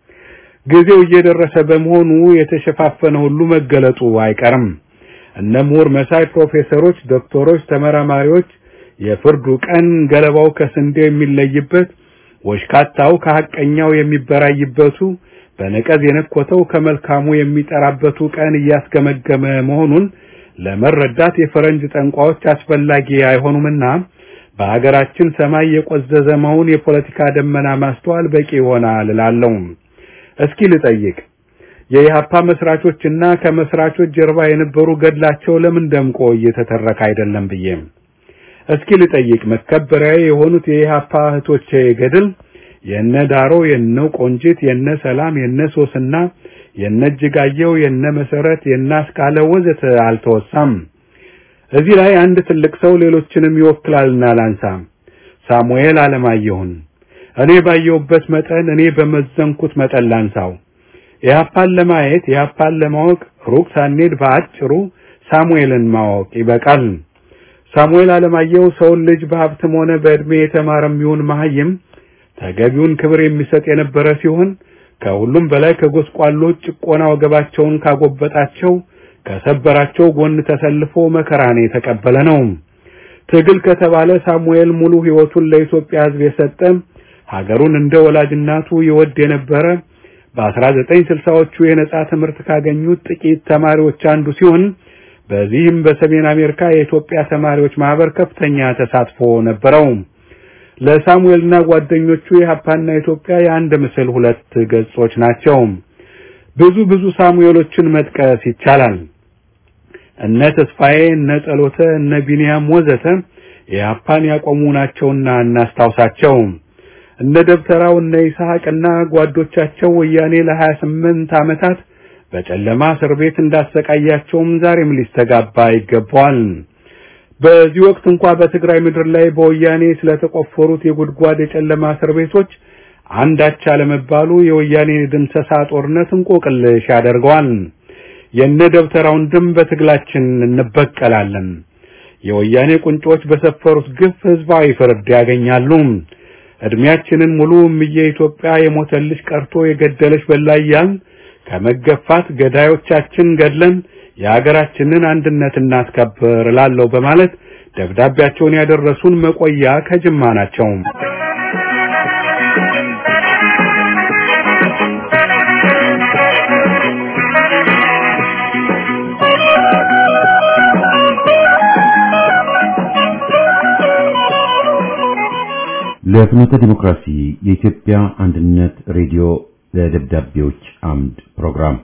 ጊዜው እየደረሰ በመሆኑ የተሸፋፈነ ሁሉ መገለጡ አይቀርም። እነ ምሁር መሳይ ፕሮፌሰሮች፣ ዶክተሮች፣ ተመራማሪዎች የፍርዱ ቀን ገለባው ከስንዴው የሚለይበት ወሽካታው ከሐቀኛው የሚበራይበቱ በነቀዝ የነኮተው ከመልካሙ የሚጠራበቱ ቀን እያስገመገመ መሆኑን ለመረዳት የፈረንጅ ጠንቋዎች አስፈላጊ አይሆኑምና በሀገራችን ሰማይ የቆዘዘ መሆን የፖለቲካ ደመና ማስተዋል በቂ ይሆናል እላለሁ። እስኪ ልጠይቅ፣ የኢህአፓ መስራቾችና ከመስራቾች ጀርባ የነበሩ ገድላቸው ለምን ደምቆ እየተተረከ አይደለም ብዬ እስኪ ልጠይቅ፣ መከበሪያ የሆኑት የኢህአፓ እህቶቼ ገድል የነ ዳሮ፣ የነ ቆንጂት፣ የነ ሰላም፣ የነ ሶስና፣ የነ እጅጋየው፣ የነ መሰረት፣ የነ አስካለ ወዘተ አልተወሳም። እዚህ ላይ አንድ ትልቅ ሰው ሌሎችንም ይወክላልና ላንሳ። ሳሙኤል አለማየሁን እኔ ባየሁበት መጠን እኔ በመዘንኩት መጠን ላንሳው። ኢህአፓን ለማየት ኢህአፓን ለማወቅ ሩቅ ሳንሄድ በአጭሩ ሳሙኤልን ማወቅ ይበቃል። ሳሙኤል አለማየሁ ሰውን ልጅ በሀብትም ሆነ በዕድሜ የተማረም ይሁን መሀይም ተገቢውን ክብር የሚሰጥ የነበረ ሲሆን ከሁሉም በላይ ከጎስቋሎች ጭቆና ወገባቸውን ካጎበጣቸው ከሰበራቸው ጎን ተሰልፎ መከራን የተቀበለ ነው። ትግል ከተባለ ሳሙኤል ሙሉ ሕይወቱን ለኢትዮጵያ ሕዝብ የሰጠ ሀገሩን እንደ ወላጅ እናቱ ይወድ የነበረ በ1960ዎቹ የነጻ ትምህርት ካገኙት ጥቂት ተማሪዎች አንዱ ሲሆን በዚህም በሰሜን አሜሪካ የኢትዮጵያ ተማሪዎች ማህበር ከፍተኛ ተሳትፎ ነበረው። ለሳሙኤልና ጓደኞቹ የሀፓና ኢትዮጵያ የአንድ ምስል ሁለት ገጾች ናቸው። ብዙ ብዙ ሳሙኤሎችን መጥቀስ ይቻላል። እነ ተስፋዬ፣ እነ ጸሎተ፣ እነ ቢንያም ወዘተ የሀፓን ያቆሙ ናቸውና እናስታውሳቸው። እነ ደብተራው፣ እነ ይስሐቅና ጓዶቻቸው ወያኔ ለ28 ዓመታት በጨለማ እስር ቤት እንዳሰቃያቸውም ዛሬም ሊስተጋባ ይገባዋል። በዚህ ወቅት እንኳ በትግራይ ምድር ላይ በወያኔ ስለተቆፈሩት የጉድጓድ የጨለማ እስር ቤቶች አንዳች አለመባሉ የወያኔ ድምሰሳ ጦርነት እንቆቅልሽ ያደርገዋል። የነ ደብተራውን ድም በትግላችን እንበቀላለን። የወያኔ ቁንጮች በሰፈሩት ግፍ ህዝባዊ ፍርድ ያገኛሉ። እድሜያችንን ሙሉ እምዬ ኢትዮጵያ የሞተልሽ ቀርቶ የገደለሽ በላያን ከመገፋት ገዳዮቻችን ገድለን የሀገራችንን አንድነት እናስከብር እላለሁ በማለት ደብዳቤያቸውን ያደረሱን መቆያ ከጅማ ናቸው። ለፍኖተ ዲሞክራሲ የኢትዮጵያ አንድነት ሬዲዮ ለደብዳቤዎች አምድ ፕሮግራም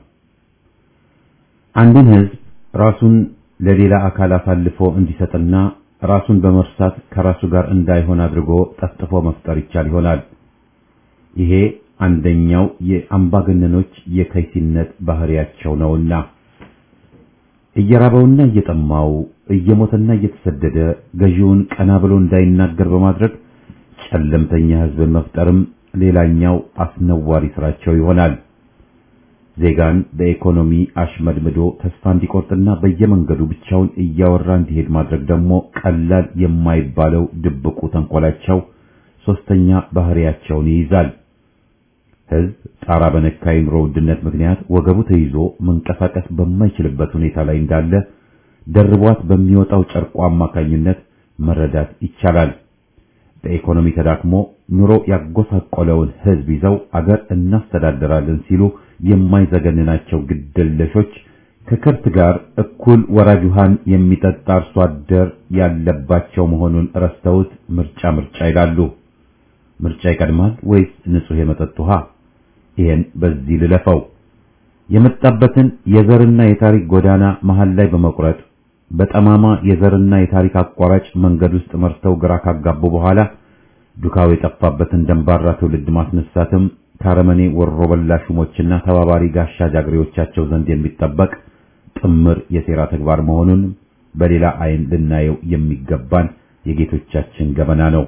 አንድን ህዝብ ራሱን ለሌላ አካል አሳልፎ እንዲሰጥና ራሱን በመርሳት ከራሱ ጋር እንዳይሆን አድርጎ ጠፍጥፎ መፍጠር ይቻል ይሆናል። ይሄ አንደኛው የአምባገነኖች የከይሲነት ባህሪያቸው ነውና እየራበውና እየጠማው እየሞተና እየተሰደደ ገዢውን ቀና ብሎ እንዳይናገር በማድረግ ጨለምተኛ ህዝብን መፍጠርም ሌላኛው አስነዋሪ ስራቸው ይሆናል። ዜጋን በኢኮኖሚ አሽመድምዶ ተስፋ እንዲቆርጥና በየመንገዱ ብቻውን እያወራ እንዲሄድ ማድረግ ደግሞ ቀላል የማይባለው ድብቁ ተንኮላቸው ሶስተኛ ባህሪያቸውን ይይዛል። ህዝብ ጣራ በነካ የኑሮ ውድነት ምክንያት ወገቡ ተይዞ መንቀሳቀስ በማይችልበት ሁኔታ ላይ እንዳለ ደርቧት በሚወጣው ጨርቋ አማካኝነት መረዳት ይቻላል። በኢኮኖሚ ተዳክሞ ኑሮ ያጎሳቆለውን ህዝብ ይዘው አገር እናስተዳደራለን ሲሉ የማይዘገንናቸው ግድለሾች ከከብት ጋር እኩል ወራጅ ውሃን የሚጠጣ አርሶ አደር ያለባቸው መሆኑን ረስተውት ምርጫ ምርጫ ይላሉ። ምርጫ ይቀድማል ወይስ ንጹህ የመጠጥ ውሃ? ይሄን በዚህ ልለፈው። የመጣበትን የዘርና የታሪክ ጎዳና መሃል ላይ በመቁረጥ በጠማማ የዘርና የታሪክ አቋራጭ መንገድ ውስጥ መርተው ግራ ካጋቡ በኋላ ዱካው የጠፋበትን ደንባራ ትውልድ ማስነሳትም ከአረመኔ ወሮ በላ ሹሞችና ተባባሪ ጋሻ ጃግሬዎቻቸው ዘንድ የሚጠበቅ ጥምር የሴራ ተግባር መሆኑን በሌላ አይን ልናየው የሚገባን የጌቶቻችን ገበና ነው።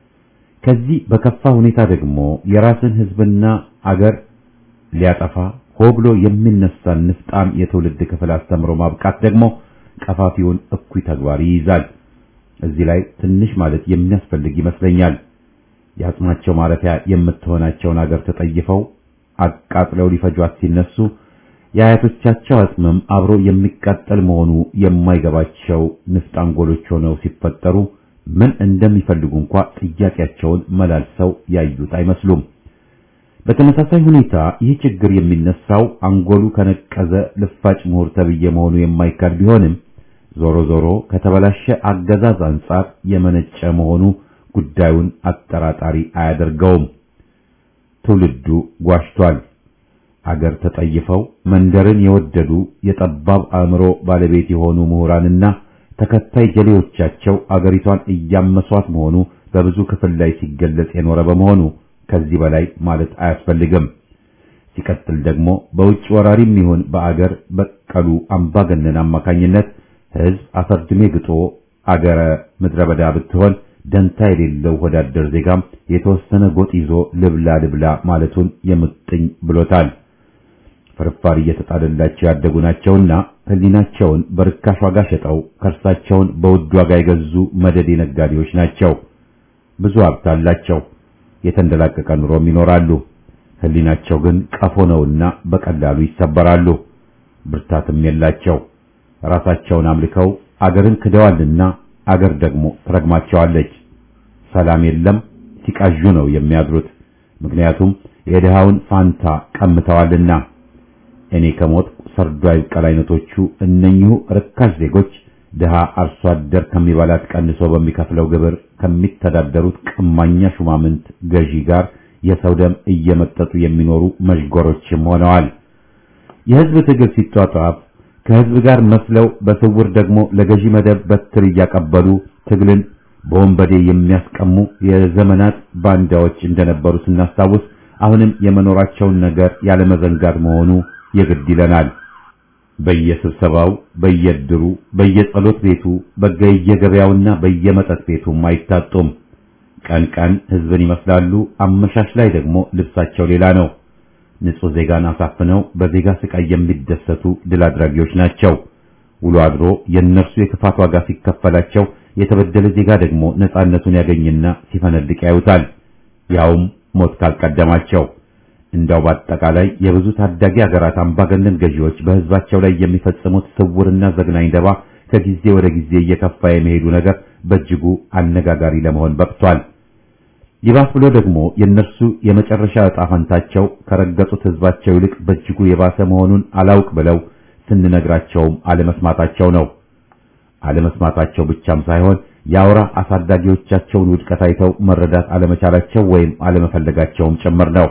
ከዚህ በከፋ ሁኔታ ደግሞ የራስን ሕዝብና አገር ሊያጠፋ ሆ ብሎ የሚነሳን ንፍጣም የትውልድ ክፍል አስተምሮ ማብቃት ደግሞ ቀፋፊውን እኩይ ተግባር ይይዛል። እዚህ ላይ ትንሽ ማለት የሚያስፈልግ ይመስለኛል። የአጽማቸው ማረፊያ የምትሆናቸውን አገር ተጠይፈው አቃጥለው ሊፈጇት ሲነሱ የአያቶቻቸው አጽምም አብሮ የሚቃጠል መሆኑ የማይገባቸው ንፍጥ አንጎሎች ሆነው ሲፈጠሩ ምን እንደሚፈልጉ እንኳ ጥያቄያቸውን መላልሰው ያዩት አይመስሉም። በተመሳሳይ ሁኔታ ይህ ችግር የሚነሳው አንጎሉ ከነቀዘ ልፋጭ ምሁር ተብዬ መሆኑ የማይካድ ቢሆንም ዞሮ ዞሮ ከተበላሸ አገዛዝ አንጻር የመነጨ መሆኑ ጉዳዩን አጠራጣሪ አያደርገውም። ትውልዱ ጓሽቷል። አገር ተጠይፈው መንደርን የወደዱ የጠባብ አእምሮ ባለቤት የሆኑ ምሁራንና ተከታይ ጀሌዎቻቸው አገሪቷን እያመሷት መሆኑ በብዙ ክፍል ላይ ሲገለጽ የኖረ በመሆኑ ከዚህ በላይ ማለት አያስፈልግም። ሲቀጥል ደግሞ በውጭ ወራሪም ይሁን በአገር በቀሉ አምባገነን አማካኝነት ሕዝብ አፈርድሜ ግጦ አገረ ምድረ በዳ ብትሆን ደንታ የሌለው ወዳደር ዜጋም የተወሰነ ጎጥ ይዞ ልብላ ልብላ ማለቱን የምጥኝ ብሎታል። ፍርፋሪ እየተጣለላቸው ያደጉ ናቸውና ሕሊናቸውን በርካሽ ዋጋ ሸጠው ከርሳቸውን በውድ ዋጋ የገዙ መደዴ ነጋዴዎች ናቸው። ብዙ ሀብት አላቸው። የተንደላቀቀ ኑሮም ይኖራሉ። ሕሊናቸው ግን ቀፎ ነውና በቀላሉ ይሰበራሉ። ብርታትም የላቸው። ራሳቸውን አምልከው አገርን ክደዋልና አገር ደግሞ ትረግማቸዋለች። ሰላም የለም፣ ሲቃዡ ነው የሚያድሩት። ምክንያቱም የድሃውን ፋንታ ቀምተዋልና። እኔ ከሞት ሰርዶ አይብቀል አይነቶቹ እነኚሁ ርካሽ ዜጎች ድሃ አርሶ አደር ከሚበላት ቀንሶ በሚከፍለው ግብር ከሚተዳደሩት ቀማኛ ሹማምንት ገዢ ጋር የሰው ደም እየመጠጡ የሚኖሩ መዥጎሮችም ሆነዋል። የሕዝብ ትግል ሲጧጧፍ ከሕዝብ ጋር መስለው በስውር ደግሞ ለገዢ መደብ በትር እያቀበሉ ትግልን በወንበዴ የሚያስቀሙ የዘመናት ባንዳዎች እንደነበሩ ስናስታውስ አሁንም የመኖራቸውን ነገር ያለመዘንጋት መሆኑ የግድ ይለናል። በየስብሰባው፣ በየድሩ፣ በየጸሎት ቤቱ፣ በየገበያውና በየመጠጥ ቤቱም አይታጡም። ቀን ቀን ሕዝብን ይመስላሉ፣ አመሻሽ ላይ ደግሞ ልብሳቸው ሌላ ነው። ንጹሕ ዜጋን አሳፍነው በዜጋ ስቃይ የሚደሰቱ ድል አድራጊዎች ናቸው። ውሎ አድሮ የእነርሱ የክፋት ዋጋ ሲከፈላቸው የተበደለ ዜጋ ደግሞ ነጻነቱን ያገኝና ሲፈነድቅ ያዩታል። ያውም ሞት ካልቀደማቸው። እንዳው በአጠቃላይ የብዙ ታዳጊ ሀገራት አምባገነን ገዢዎች በሕዝባቸው ላይ የሚፈጽሙት ስውርና ዘግናኝ ደባ ከጊዜ ወደ ጊዜ እየከፋ የመሄዱ ነገር በእጅጉ አነጋጋሪ ለመሆን በቅቷል። ይባስ ብሎ ደግሞ የእነርሱ የመጨረሻ ዕጣ ፈንታቸው ከረገጡት ሕዝባቸው ይልቅ በእጅጉ የባሰ መሆኑን አላውቅ ብለው ስንነግራቸውም አለመስማታቸው ነው። አለመስማታቸው ብቻም ሳይሆን የአውራ አሳዳጊዎቻቸውን ውድቀት አይተው መረዳት አለመቻላቸው ወይም አለመፈለጋቸውም ጭምር ነው።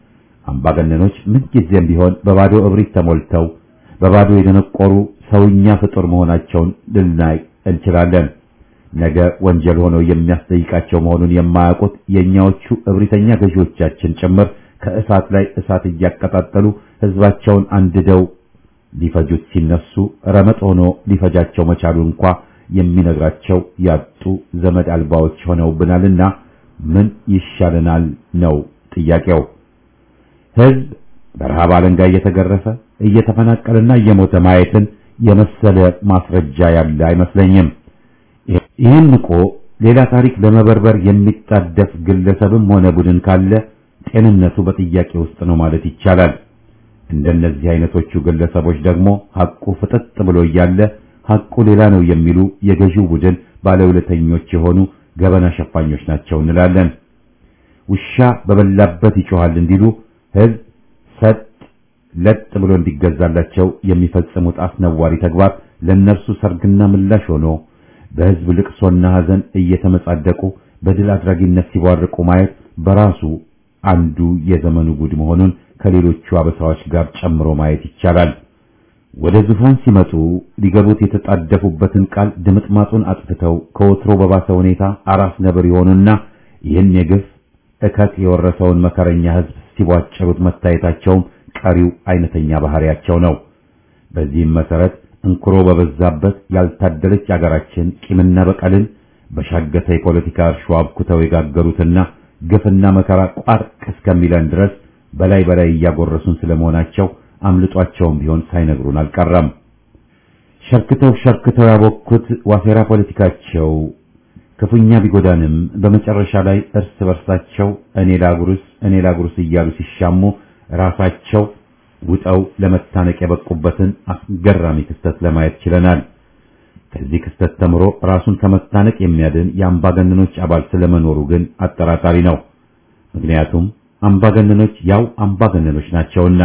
አምባገነኖች ምንጊዜም ቢሆን በባዶ እብሪት ተሞልተው በባዶ የደነቆሩ ሰውኛ ፍጡር መሆናቸውን ልናይ እንችላለን። ነገ ወንጀል ሆኖ የሚያስጠይቃቸው መሆኑን የማያውቁት የእኛዎቹ እብሪተኛ ገዢዎቻችን ጭምር ከእሳት ላይ እሳት እያቀጣጠሉ ሕዝባቸውን አንድደው ሊፈጁት ሲነሱ ረመጥ ሆኖ ሊፈጃቸው መቻሉ እንኳ የሚነግራቸው ያጡ ዘመድ አልባዎች ሆነውብናልና ምን ይሻለናል ነው ጥያቄው። ሕዝብ በረሃብ አለንጋ እየተገረፈ እየተፈናቀለና እየሞተ ማየትን የመሰለ ማስረጃ ያለ አይመስለኝም። ይህን ንቆ ሌላ ታሪክ ለመበርበር የሚጣደፍ ግለሰብም ሆነ ቡድን ካለ ጤንነቱ በጥያቄ ውስጥ ነው ማለት ይቻላል። እንደነዚህ አይነቶቹ ግለሰቦች ደግሞ ሐቁ ፍጥጥ ብሎ እያለ ሐቁ ሌላ ነው የሚሉ የገዢው ቡድን ባለውለተኞች የሆኑ ገበና ሸፋኞች ናቸው እንላለን። ውሻ በበላበት ይጮሃል እንዲሉ ሕዝብ ሰጥ ለጥ ብሎ እንዲገዛላቸው የሚፈጽሙት አስነዋሪ ተግባር ለእነርሱ ሰርግና ምላሽ ሆኖ በሕዝብ ልቅሶና ሐዘን እየተመጻደቁ በድል አድራጊነት ሲቧርቁ ማየት በራሱ አንዱ የዘመኑ ጉድ መሆኑን ከሌሎቹ አበሳዎች ጋር ጨምሮ ማየት ይቻላል። ወደ ዙፋን ሲመጡ ሊገቡት የተጣደፉበትን ቃል ድምጥማጡን አጥፍተው ከወትሮ በባሰ ሁኔታ አራስ ነብር የሆኑና ይህን የግፍ እከት የወረሰውን መከረኛ ሕዝብ ሲቧጭሩት መታየታቸውም ቀሪው አይነተኛ ባህሪያቸው ነው። በዚህም መሰረት እንኩሮ በበዛበት ያልታደለች አገራችን ቂምና በቀልን በሻገተ የፖለቲካ እርሾ አብኩተው የጋገሩትና ግፍና መከራ ቋርቅ እስከሚለን ድረስ በላይ በላይ እያጎረሱን ስለመሆናቸው አምልጧቸውም ቢሆን ሳይነግሩን አልቀረም። ሸርክተው ሸርክተው ያቦኩት ዋሴራ ፖለቲካቸው ክፉኛ ቢጎዳንም በመጨረሻ ላይ እርስ በርሳቸው እኔ ላጉርስ እኔ ላጉርስ እያሉ ሲሻሙ ራሳቸው ውጠው ለመታነቅ የበቁበትን አስገራሚ ክስተት ለማየት ችለናል። ከዚህ ክስተት ተምሮ ራሱን ከመታነቅ የሚያድን የአምባገነኖች አባል ስለመኖሩ ግን አጠራጣሪ ነው። ምክንያቱም አምባገነኖች ያው አምባገነኖች ናቸውና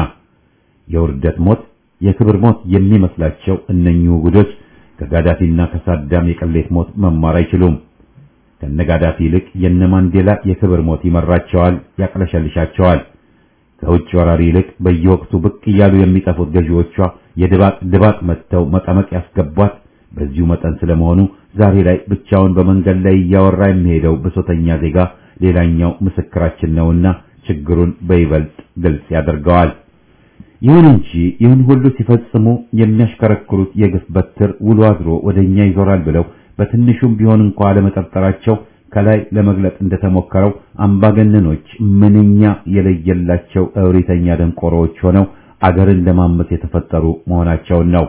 የውርደት ሞት የክብር ሞት የሚመስላቸው እነኚሁ ጉዶች ከጋዳፊና ከሳዳም የቅሌት ሞት መማር አይችሉም። ከነጋዳፊ ይልቅ የነ ማንዴላ የክብር ሞት ይመራቸዋል፣ ያቅለሸልሻቸዋል። ከውጭ ወራሪ ይልቅ በየወቅቱ ብቅ እያሉ የሚጠፉት ገዢዎቿ የድባቅ ድባቅ መጥተው መቀመቅ ያስገቧት በዚሁ መጠን ስለመሆኑ ዛሬ ላይ ብቻውን በመንገድ ላይ እያወራ የሚሄደው ብሶተኛ ዜጋ ሌላኛው ምስክራችን ነውና ችግሩን በይበልጥ ግልጽ ያደርገዋል። ይሁን እንጂ ይህን ሁሉ ሲፈጽሙ የሚያሽከረክሩት የግፍ በትር ውሎ አድሮ ወደኛ ይዞራል ብለው በትንሹም ቢሆን እንኳ ለመጠርጠራቸው ከላይ ለመግለጥ እንደተሞከረው አምባገነኖች ምንኛ የለየላቸው እብሪተኛ ደንቆሮዎች ሆነው አገርን ለማመስ የተፈጠሩ መሆናቸውን ነው።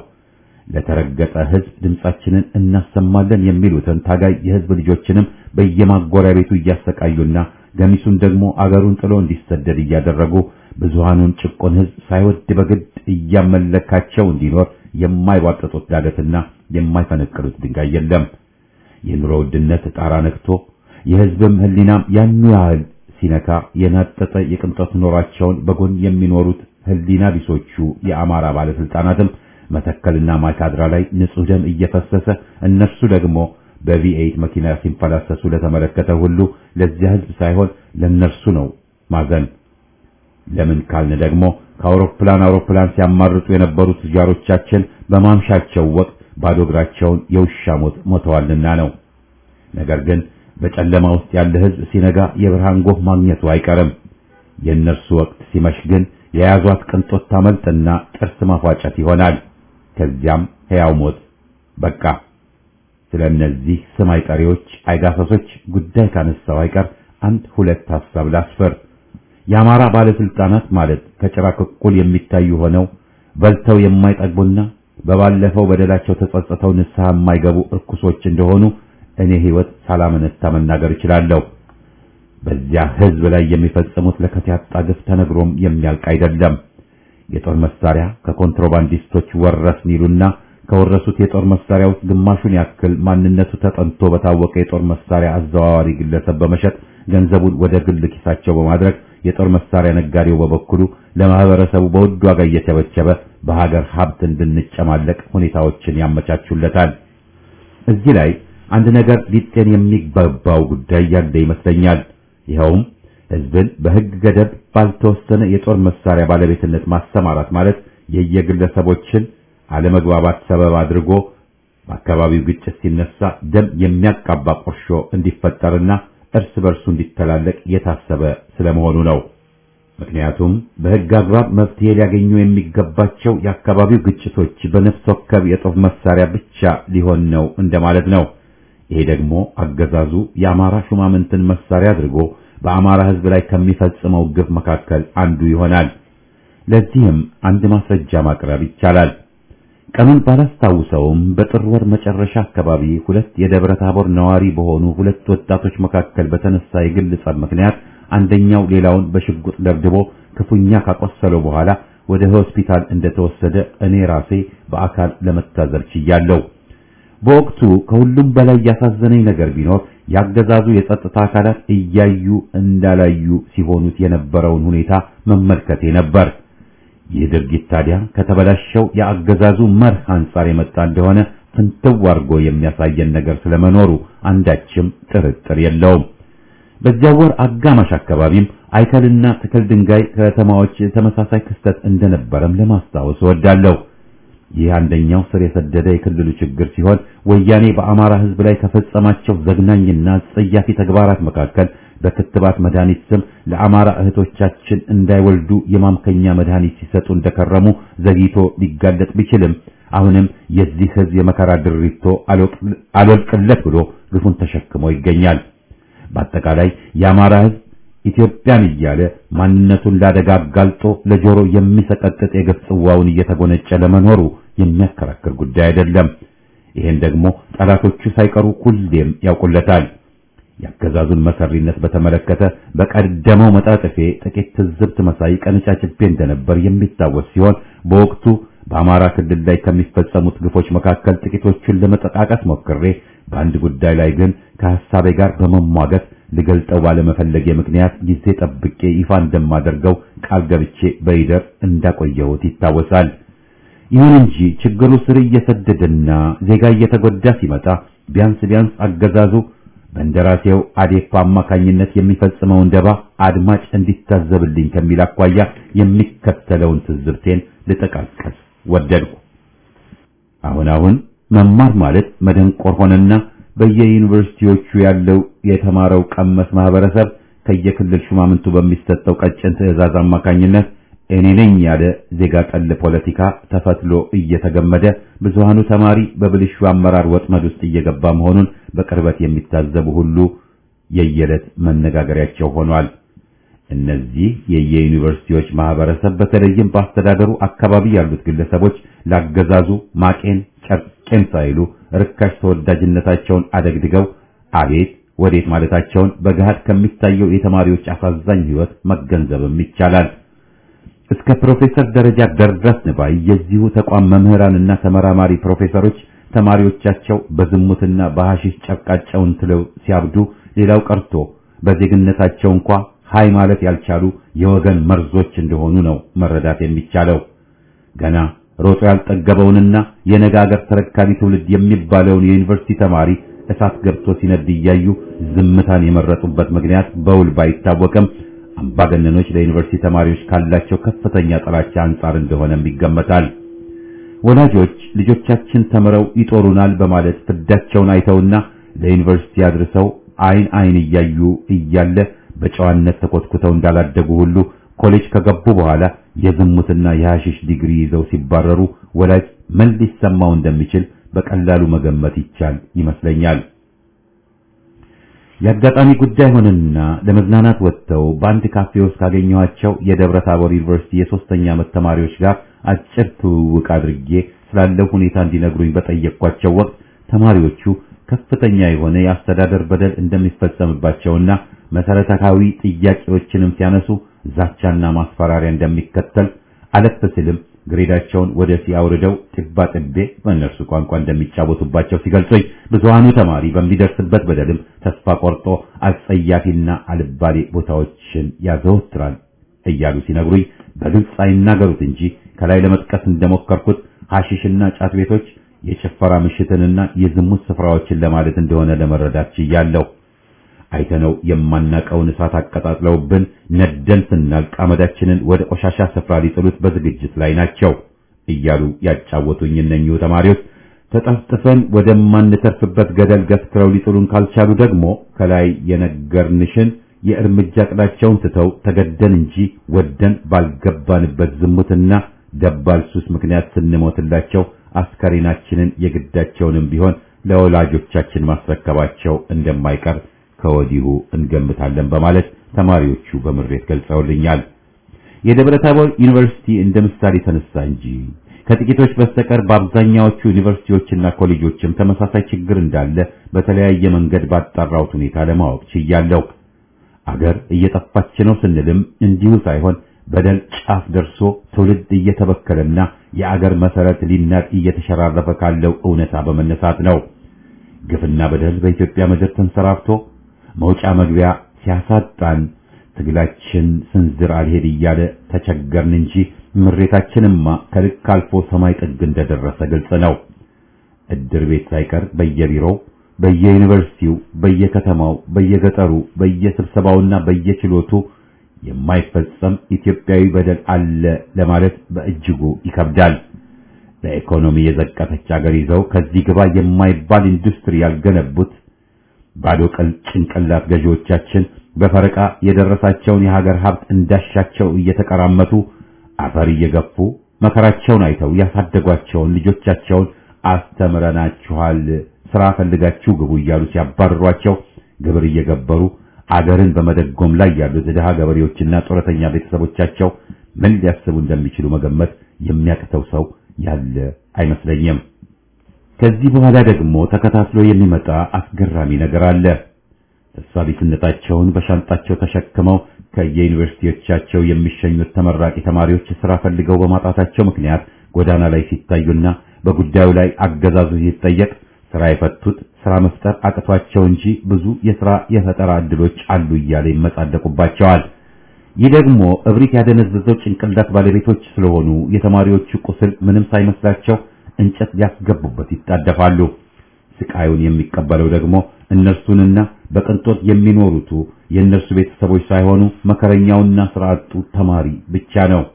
ለተረገጠ ሕዝብ ድምጻችንን እናሰማለን የሚሉትን ታጋይ የሕዝብ ልጆችንም በየማጎሪያ ቤቱ እያሰቃዩና ገሚሱን ደግሞ አገሩን ጥሎ እንዲሰደድ እያደረጉ ብዙሃኑን ጭቆን ሕዝብ ሳይወድ በግድ እያመለካቸው እንዲኖር የማይዋጠጡት ዳገትና የማይፈነቅሉት ድንጋይ የለም። የኑሮ ውድነት ጣራ ነክቶ የሕዝብም ሕሊናም ያኑ ያህል ሲነካ የናጠጠ የቅንጦት ኖሯቸውን በጎን የሚኖሩት ሕሊና ቢሶቹ የአማራ ባለስልጣናትም መተከልና ማይካድራ ላይ ንጹህ ደም እየፈሰሰ እነርሱ ደግሞ በቪኤይት መኪና ሲንፈላሰሱ ለተመለከተ ሁሉ ለዚያ ሕዝብ ሳይሆን ለነርሱ ነው ማዘን። ለምን ካልን ደግሞ ከአውሮፕላን አውሮፕላን ሲያማርጡ የነበሩት ጃሮቻችን በማምሻቸው ወቅት ባዶ እግራቸውን የውሻ ሞት ሞተዋልና ነው። ነገር ግን በጨለማ ውስጥ ያለ ሕዝብ ሲነጋ የብርሃን ጎህ ማግኘቱ አይቀርም። የእነርሱ ወቅት ሲመሽ ግን የያዟት ቅንጦት ታመልጥና ጥርስ ማፏጨት ይሆናል። ከዚያም ሕያው ሞት በቃ። ስለ እነዚህ ስም አይጠሪዎች አይጋሰሶች ጉዳይ ካነሳው አይቀር አንድ ሁለት ሐሳብ ላስፈር። የአማራ ባለስልጣናት ማለት ከጭራቅ እኩል የሚታዩ ሆነው በልተው የማይጠግቡና በባለፈው በደላቸው ተጸጽተው ንስሐ የማይገቡ እርኩሶች እንደሆኑ እኔ ሕይወት ሳላመነታ መናገር እችላለሁ። በዚያ ሕዝብ ላይ የሚፈጽሙት ለከት ያጣ ግፍ ተነግሮም የሚያልቅ አይደለም። የጦር መሳሪያ ከኮንትሮባንዲስቶች ወረስን ይሉና ከወረሱት የጦር መሳሪያ ውስጥ ግማሹን ያክል ማንነቱ ተጠንቶ በታወቀ የጦር መሳሪያ አዘዋዋሪ ግለሰብ በመሸጥ ገንዘቡን ወደ ግል ኪሳቸው በማድረግ የጦር መሳሪያ ነጋዴው በበኩሉ ለማህበረሰቡ በውድ ዋጋ እየቸበቸበ በሀገር ሀብት እንድንጨማለቅ ሁኔታዎችን ያመቻቹለታል። እዚህ ላይ አንድ ነገር ሊጤን የሚገባው ጉዳይ ያለ ይመስለኛል። ይኸውም ህዝብን በህግ ገደብ ባልተወሰነ የጦር መሳሪያ ባለቤትነት ማሰማራት ማለት የየግለሰቦችን አለመግባባት ሰበብ አድርጎ በአካባቢው ግጭት ሲነሳ ደም የሚያቃባ ቁርሾ እንዲፈጠርና እርስ በርሱ እንዲተላለቅ የታሰበ ስለመሆኑ ነው። ምክንያቱም በህግ አግባብ መፍትሄ ሊያገኙ የሚገባቸው የአካባቢው ግጭቶች በነፍስ ወከፍ የጦር መሳሪያ ብቻ ሊሆን ነው እንደማለት ነው። ይሄ ደግሞ አገዛዙ የአማራ ሹማምንትን መሳሪያ አድርጎ በአማራ ህዝብ ላይ ከሚፈጽመው ግፍ መካከል አንዱ ይሆናል። ለዚህም አንድ ማስረጃ ማቅረብ ይቻላል። ቀኑን ባላስታውሰውም በጥር ወር መጨረሻ አካባቢ ሁለት የደብረ ታቦር ነዋሪ በሆኑ ሁለት ወጣቶች መካከል በተነሳ የግል ጸብ ምክንያት አንደኛው ሌላውን በሽጉጥ ደብድቦ ክፉኛ ካቆሰለው በኋላ ወደ ሆስፒታል እንደተወሰደ እኔ ራሴ በአካል ለመታዘብ ችያለሁ። በወቅቱ ከሁሉም በላይ ያሳዘነኝ ነገር ቢኖር ያገዛዙ የጸጥታ አካላት እያዩ እንዳላዩ ሲሆኑት የነበረውን ሁኔታ መመልከቴ ነበር። ይህ ድርጊት ታዲያ ከተበላሸው የአገዛዙ መርህ አንጻር የመጣ እንደሆነ ፍንትው አድርጎ የሚያሳየን ነገር ስለመኖሩ አንዳችም ጥርጥር የለውም። በዚያ ወር አጋማሽ አካባቢም አይከልና ትክል ድንጋይ ከተማዎች ተመሳሳይ ክስተት እንደነበረም ለማስታወስ እወዳለሁ። ይህ አንደኛው ስር የሰደደ የክልሉ ችግር ሲሆን ወያኔ በአማራ ሕዝብ ላይ ከፈጸማቸው ዘግናኝና አጸያፊ ተግባራት መካከል በክትባት መድኃኒት ስም ለአማራ እህቶቻችን እንዳይወልዱ የማምከኛ መድኃኒት ሲሰጡ እንደከረሙ ዘግይቶ ሊጋለጥ ቢችልም አሁንም የዚህ ሕዝብ የመከራ ድሪቶ አልወልቅለት ብሎ ግፉን ተሸክሞ ይገኛል። በአጠቃላይ የአማራ ሕዝብ ኢትዮጵያን እያለ ማንነቱን ላደጋ አጋልጦ ለጆሮ የሚሰቀጥጥ የግፍ ጽዋውን እየተጎነጨ ለመኖሩ የሚያከራክር ጉዳይ አይደለም። ይህን ደግሞ ጠላቶቹ ሳይቀሩ ሁሌም ያውቁለታል። የአገዛዙን መሰሪነት በተመለከተ በቀደመው መጣጥፌ ጥቂት ትዝብት መሳይ ቀንጫጭቤ እንደነበር የሚታወስ ሲሆን በወቅቱ በአማራ ክልል ላይ ከሚፈጸሙት ግፎች መካከል ጥቂቶቹን ለመጠቃቀስ ሞክሬ በአንድ ጉዳይ ላይ ግን ከሐሳቤ ጋር በመሟገት ልገልጠው ባለመፈለጌ ምክንያት ጊዜ ጠብቄ ይፋ እንደማደርገው ቃል ገብቼ በይደር እንዳቆየሁት ይታወሳል። ይሁን እንጂ ችግሩ ስር እየሰደደና ዜጋ እየተጎዳ ሲመጣ ቢያንስ ቢያንስ አገዛዙ በእንደራሴው አዴፓ አማካኝነት የሚፈጽመውን ደባ አድማጭ እንዲታዘብልኝ ከሚል አኳያ የሚከተለውን ትዝብቴን ልጠቃቀስ ወደድኩ። አሁን አሁን መማር ማለት መደንቆር ሆነና በየዩኒቨርሲቲዎቹ ያለው የተማረው ቀመስ ማህበረሰብ ከየክልል ሹማምንቱ በሚሰጠው ቀጭን ትዕዛዝ አማካኝነት እኔ ነኝ ያለ ዜጋ ጠል ፖለቲካ ተፈትሎ እየተገመደ ብዙሃኑ ተማሪ በብልሹ አመራር ወጥመድ ውስጥ እየገባ መሆኑን በቅርበት የሚታዘቡ ሁሉ የየዕለት መነጋገሪያቸው ሆኗል። እነዚህ የየዩኒቨርሲቲዎች ማህበረሰብ በተለይም በአስተዳደሩ አካባቢ ያሉት ግለሰቦች ላገዛዙ ማቄን ጨርቄን ሳይሉ ርካሽ ተወዳጅነታቸውን አደግድገው አቤት ወዴት ማለታቸውን በገሃድ ከሚታየው የተማሪዎች አሳዛኝ ሕይወት መገንዘብም ይቻላል። እስከ ፕሮፌሰር ደረጃ ደረስን ባይ የዚሁ ተቋም መምህራንና ተመራማሪ ፕሮፌሰሮች ተማሪዎቻቸው በዝሙትና በሐሺሽ ጨርቃቸውን ትለው ሲያብዱ፣ ሌላው ቀርቶ በዜግነታቸው እንኳ ሃይ ማለት ያልቻሉ የወገን መርዞች እንደሆኑ ነው መረዳት የሚቻለው። ገና ሮጦ ያልጠገበውንና የነገ አገር ተረካቢ ትውልድ የሚባለውን የዩኒቨርሲቲ ተማሪ እሳት ገብቶ ሲነድ እያዩ ዝምታን የመረጡበት ምክንያት በውል ባይታወቅም አምባገነኖች ለዩኒቨርሲቲ ተማሪዎች ካላቸው ከፍተኛ ጥላቻ አንጻር እንደሆነም ይገመታል። ወላጆች ልጆቻችን ተምረው ይጦሩናል በማለት ፍዳቸውን አይተውና ለዩኒቨርሲቲ አድርሰው አይን አይን እያዩ እያለ በጨዋነት ተኮትኩተው እንዳላደጉ ሁሉ ኮሌጅ ከገቡ በኋላ የዝሙትና የሐሺሽ ዲግሪ ይዘው ሲባረሩ ወላጅ ምን ሊሰማው እንደሚችል በቀላሉ መገመት ይቻል ይመስለኛል። የአጋጣሚ ጉዳይ ሆነና ለመዝናናት ወጥተው በአንድ ካፌ ውስጥ ካገኘኋቸው የደብረ ታቦር ዩኒቨርሲቲ የሶስተኛ ዓመት ተማሪዎች ጋር አጭር ትውውቅ አድርጌ ስላለው ሁኔታ እንዲነግሩኝ በጠየቅኳቸው ወቅት ተማሪዎቹ ከፍተኛ የሆነ የአስተዳደር በደል እንደሚፈጸምባቸውና መሰረታዊ ጥያቄዎችንም ሲያነሱ ዛቻና ማስፈራሪያ እንደሚከተል አለፍ ሲልም ግሬዳቸውን ወደ ሲያውርደው ጥባ ጥቤ በእነርሱ ቋንቋ እንደሚጫወቱባቸው ሲገልጹኝ ብዙሃኑ ተማሪ በሚደርስበት በደልም ተስፋ ቆርጦ አጸያፊና አልባሌ ቦታዎችን ያዘወትራል እያሉ ሲነግሩኝ በግልጽ አይናገሩት እንጂ ከላይ ለመጥቀስ እንደሞከርኩት ሐሺሽና ጫት ቤቶች የጭፈራ ምሽትንና የዝሙት ስፍራዎችን ለማለት እንደሆነ ለመረዳት ችያለሁ። አይተነው የማናቀውን እሳት አቀጣጥለውብን ነደን ስናልቅ አመዳችንን ወደ ቆሻሻ ስፍራ ሊጥሉት በዝግጅት ላይ ናቸው እያሉ ያጫወቱኝ እነኚሁ ተማሪዎች ተጠፍጥፈን ወደማንተርፍበት ገደል ገፍትረው ሊጥሉን ካልቻሉ ደግሞ ከላይ የነገርንሽን የእርምጃ ቅዳቸውን ትተው ተገደን እንጂ ወደን ባልገባንበት ዝሙትና ደባል ሱስ ምክንያት ስንሞትላቸው አስከሬናችንን የግዳቸውንም ቢሆን ለወላጆቻችን ማስረከባቸው እንደማይቀር ከወዲሁ እንገምታለን በማለት ተማሪዎቹ በምሬት ገልጸውልኛል። የደብረ ታቦር ዩኒቨርሲቲ እንደ ምሳሌ ተነሳ እንጂ ከጥቂቶች በስተቀር በአብዛኛዎቹ ዩኒቨርሲቲዎችና ኮሌጆችም ተመሳሳይ ችግር እንዳለ በተለያየ መንገድ ባጣራሁት ሁኔታ ለማወቅ ችያለሁ። አገር እየጠፋች ነው ስንልም እንዲሁ ሳይሆን በደል ጫፍ ደርሶ ትውልድ እየተበከለና የአገር መሰረት ሊናድ እየተሸራረፈ ካለው እውነታ በመነሳት ነው። ግፍና በደል በኢትዮጵያ ምድር ተንሰራፍቶ መውጫ መግቢያ ሲያሳጣን ትግላችን ስንዝር አልሄድ እያለ ተቸገርን እንጂ ምሬታችንማ ከልክ አልፎ ሰማይ ጥግ እንደደረሰ ግልጽ ነው። እድር ቤት ሳይቀር በየቢሮው፣ በየዩኒቨርሲቲው፣ በየከተማው፣ በየገጠሩ፣ በየስብሰባውና በየችሎቱ የማይፈጸም ኢትዮጵያዊ በደል አለ ለማለት በእጅጉ ይከብዳል። በኢኮኖሚ የዘቀተች አገር ይዘው ከዚህ ግባ የማይባል ኢንዱስትሪ ያልገነቡት ባዶ ቀል ጭንቅላት ገዢዎቻችን በፈረቃ የደረሳቸውን የሀገር ሀብት እንዳሻቸው እየተቀራመቱ አፈር እየገፉ መከራቸውን አይተው ያሳደጓቸውን ልጆቻቸውን አስተምረናችኋል፣ ስራ ፈልጋችሁ ግቡ እያሉ ሲያባርሯቸው ግብር እየገበሩ አገርን በመደጎም ላይ ያሉት ድሃ ገበሬዎችና ጡረተኛ ቤተሰቦቻቸው ምን ሊያስቡ እንደሚችሉ መገመት የሚያቅተው ሰው ያለ አይመስለኝም። ከዚህ በኋላ ደግሞ ተከታትሎ የሚመጣ አስገራሚ ነገር አለ። ተስፋ ቢስነታቸውን በሻንጣቸው ተሸክመው ከየዩኒቨርሲቲዎቻቸው የሚሸኙት ተመራቂ ተማሪዎች ስራ ፈልገው በማጣታቸው ምክንያት ጎዳና ላይ ሲታዩና በጉዳዩ ላይ አገዛዙ ሲጠየቅ ስራ የፈቱት ስራ መፍጠር አቅቷቸው እንጂ ብዙ የስራ የፈጠራ እድሎች አሉ እያለ ይመጻደቁባቸዋል። ይህ ደግሞ እብሪት ያደነዘዘው ጭንቅላት ባለቤቶች ስለሆኑ የተማሪዎቹ ቁስል ምንም ሳይመስላቸው እንጨት ሊያስገቡበት ይጣደፋሉ። ስቃዩን የሚቀበለው ደግሞ እነርሱንና በቅንጦት የሚኖሩቱ የእነርሱ ቤተሰቦች ሳይሆኑ መከረኛውና ስራ አጡ ተማሪ ብቻ ነው።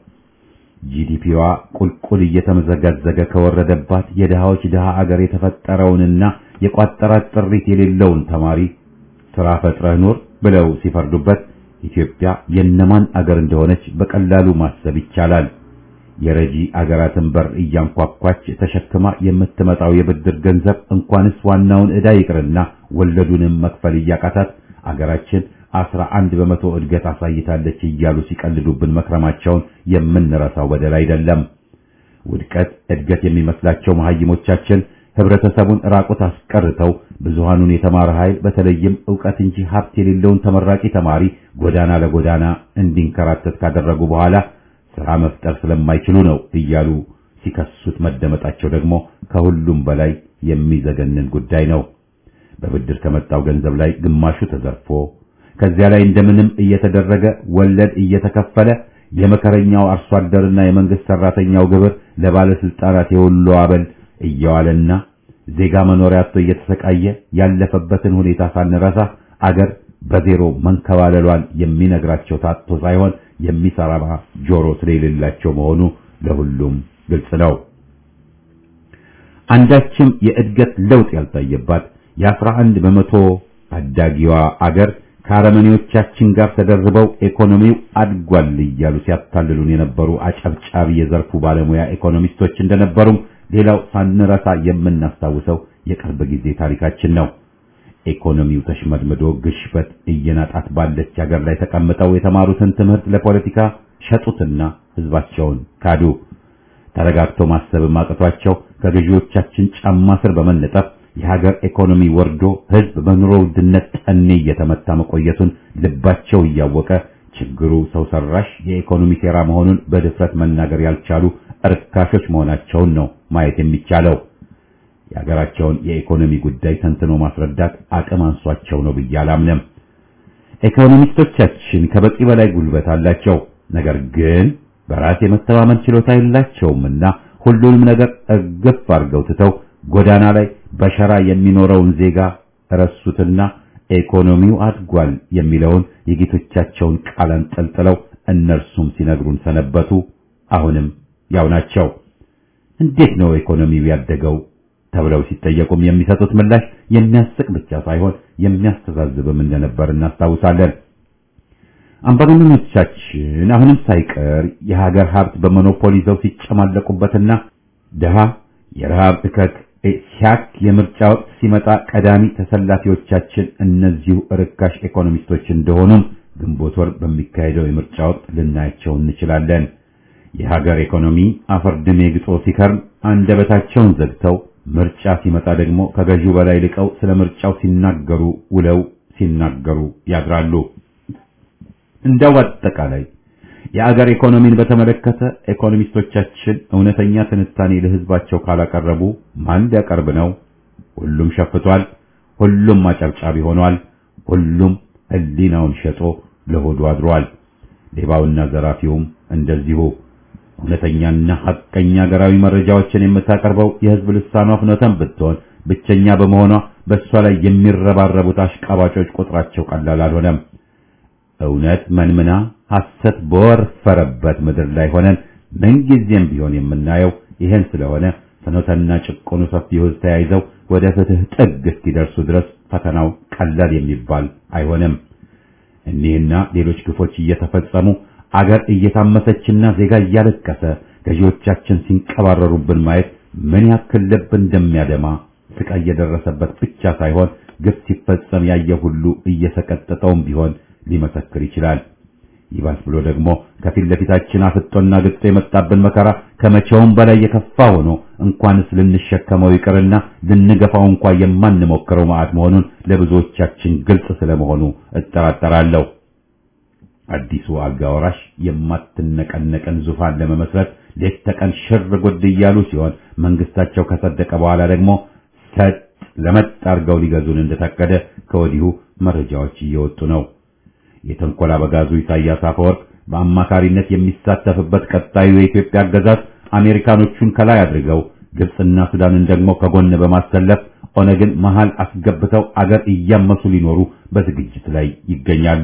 ጂዲፒዋ ቁልቁል እየተመዘጋዘገ ከወረደባት የድሃዎች ድሃ አገር የተፈጠረውንና የቋጠራት ጥሪት የሌለውን ተማሪ ስራ ፈጥረህ ኑር ብለው ሲፈርዱበት ኢትዮጵያ የነማን አገር እንደሆነች በቀላሉ ማሰብ ይቻላል። የረጂ አገራትን በር እያንኳኳች ተሸክማ የምትመጣው የብድር ገንዘብ እንኳንስ ዋናውን ዕዳ ይቅርና ወለዱንም መክፈል እያቃታት አገራችን አስራ አንድ በመቶ እድገት አሳይታለች እያሉ ሲቀልዱብን መክረማቸውን የምንረሳው በደል አይደለም። ውድቀት እድገት የሚመስላቸው መሐይሞቻችን ህብረተሰቡን ራቁት አስቀርተው ብዙሃኑን የተማረ ኃይል በተለይም ዕውቀት እንጂ ሀብት የሌለውን ተመራቂ ተማሪ ጎዳና ለጎዳና እንዲንከራተት ካደረጉ በኋላ ስራ መፍጠር ስለማይችሉ ነው እያሉ ሲከሱት መደመጣቸው ደግሞ ከሁሉም በላይ የሚዘገንን ጉዳይ ነው። በብድር ከመጣው ገንዘብ ላይ ግማሹ ተዘርፎ ከዚያ ላይ እንደምንም እየተደረገ ወለድ እየተከፈለ የመከረኛው አርሶ አደርና የመንግስት ሰራተኛው ግብር ለባለስልጣናት የሁሉ አበል እየዋለና ዜጋ መኖሪያ አጥቶ እየተሰቃየ ያለፈበትን ሁኔታ ሳንረሳ አገር በዜሮ መንከባለሏን የሚነግራቸው ታጥቶ ሳይሆን የሚሰራ ጆሮ ስለሌላቸው መሆኑ ለሁሉም ግልጽ ነው። አንዳችም የእድገት ለውጥ ያልታየባት የአስራ አንድ በመቶ ታዳጊዋ አገር ከአረመኔዎቻችን ጋር ተደርበው ኢኮኖሚው አድጓል እያሉ ሲያታልሉን የነበሩ አጨብጫቢ የዘርፉ ባለሙያ ኢኮኖሚስቶች እንደነበሩም ሌላው ሳንረሳ የምናስታውሰው የቅርብ ጊዜ ታሪካችን ነው። ኢኮኖሚው ተሽመድምዶ ግሽበት እየናጣት ባለች ሀገር ላይ ተቀምጠው የተማሩትን ትምህርት ለፖለቲካ ሸጡትና ህዝባቸውን ካዱ። ተረጋግተው ማሰብም አቅቷቸው ከገዢዎቻችን ጫማ ስር በመነጠፍ የሀገር ኢኮኖሚ ወርዶ ህዝብ በኑሮ ውድነት ጠኔ እየተመታ መቆየቱን ልባቸው እያወቀ ችግሩ ሰው ሰራሽ የኢኮኖሚ ሴራ መሆኑን በድፍረት መናገር ያልቻሉ እርካሾች መሆናቸውን ነው ማየት የሚቻለው። የሀገራቸውን የኢኮኖሚ ጉዳይ ተንትኖ ማስረዳት አቅም አንሷቸው ነው ብዬ አላምንም። ኢኮኖሚስቶቻችን ከበቂ በላይ ጉልበት አላቸው። ነገር ግን በራስ የመተማመን ችሎታ የላቸውምና ሁሉንም ነገር እርግፍ አድርገው ትተው ጎዳና ላይ በሸራ የሚኖረውን ዜጋ ረሱትና ኢኮኖሚው አድጓል የሚለውን የጌቶቻቸውን ቃል አንጠልጥለው እነርሱም ሲነግሩን ሰነበቱ። አሁንም ያው ናቸው። እንዴት ነው ኢኮኖሚው ያደገው ተብለው ሲጠየቁም የሚሰጡት ምላሽ የሚያስቅ ብቻ ሳይሆን የሚያስተዛዝብም እንደነበር እናስታውሳለን። አምባገነኖቻችን አሁንም ሳይቀር የሀገር ሀብት በሞኖፖሊ ይዘው ሲጨማለቁበትና ድሃ የረሃብ እከክ ሲያክ የምርጫ ወቅት ሲመጣ ቀዳሚ ተሰላፊዎቻችን እነዚሁ ርካሽ ኢኮኖሚስቶች እንደሆኑም ግንቦት ወር በሚካሄደው የምርጫ ወቅት ልናያቸው እንችላለን። የሀገር ኢኮኖሚ አፈር ድሜ ግጦ ሲከርም አንደበታቸውን ዘግተው ምርጫ ሲመጣ ደግሞ ከገዢው በላይ ልቀው ስለ ምርጫው ሲናገሩ ውለው ሲናገሩ ያድራሉ። እንደው አጠቃላይ የአገር ኢኮኖሚን በተመለከተ ኢኮኖሚስቶቻችን እውነተኛ ትንታኔ ለሕዝባቸው ካላቀረቡ ማን ሊያቀርብ ነው? ሁሉም ሸፍቷል። ሁሉም አጨብጫቢ ሆኗል። ሁሉም ሕሊናውን ሸጦ ለሆዱ አድሯል። ሌባውና ዘራፊውም እንደዚሁ። እውነተኛና ሐቀኛ ሀገራዊ መረጃዎችን የምታቀርበው የሕዝብ ልሳኗ ፍኖተን ብትሆን ብቸኛ በመሆኗ በእሷ ላይ የሚረባረቡት አሽቃባጮች ቁጥራቸው ቀላል አልሆነም። እውነት መንምና ሐሰት በወረፈረበት ምድር ላይ ሆነን ምንጊዜም ቢሆን የምናየው ይሄን ስለሆነ ፍኖተና ጭቆኑ ሰፊው ሕዝብ ተያይዘው ወደ ፍትህ ጥግ እስኪደርሱ ድረስ ፈተናው ቀላል የሚባል አይሆንም። እኒህና ሌሎች ግፎች እየተፈጸሙ አገር እየታመሰችና ዜጋ እያለቀሰ ገዢዎቻችን ሲንቀባረሩብን ማየት ምን ያክል ልብ እንደሚያደማ ስቃይ እየደረሰበት ብቻ ሳይሆን ግፍ ሲፈጸም ያየ ሁሉ እየሰቀጠጠውም ቢሆን ሊመሰክር ይችላል። ይባስ ብሎ ደግሞ ከፊት ለፊታችን አፍጦና ግጦ የመጣብን መከራ ከመቼውም በላይ የከፋ ሆኖ እንኳንስ ልንሸከመው ይቅርና ልንገፋው እንኳ የማንሞክረው መዓት መሆኑን ለብዙዎቻችን ግልጽ ስለመሆኑ እጠራጠራለሁ። አዲሱ አልጋ ወራሽ የማትነቀነቀን ዙፋን ለመመስረት ሌት ተቀን ሽር ጉድ እያሉ ሲሆን መንግስታቸው ከጸደቀ በኋላ ደግሞ ሰጥ ለመጥ አድርገው ሊገዙን እንደታቀደ ከወዲሁ መረጃዎች እየወጡ ነው። የተንኮል አበጋዙ ኢሳያስ አፈወርቅ በአማካሪነት የሚሳተፍበት ቀጣዩ የኢትዮጵያ አገዛዝ አሜሪካኖቹን ከላይ አድርገው ግብፅና ሱዳንን ደግሞ ከጎን በማሰለፍ ኦነግን መሃል አስገብተው አገር እያመሱ ሊኖሩ በዝግጅት ላይ ይገኛሉ።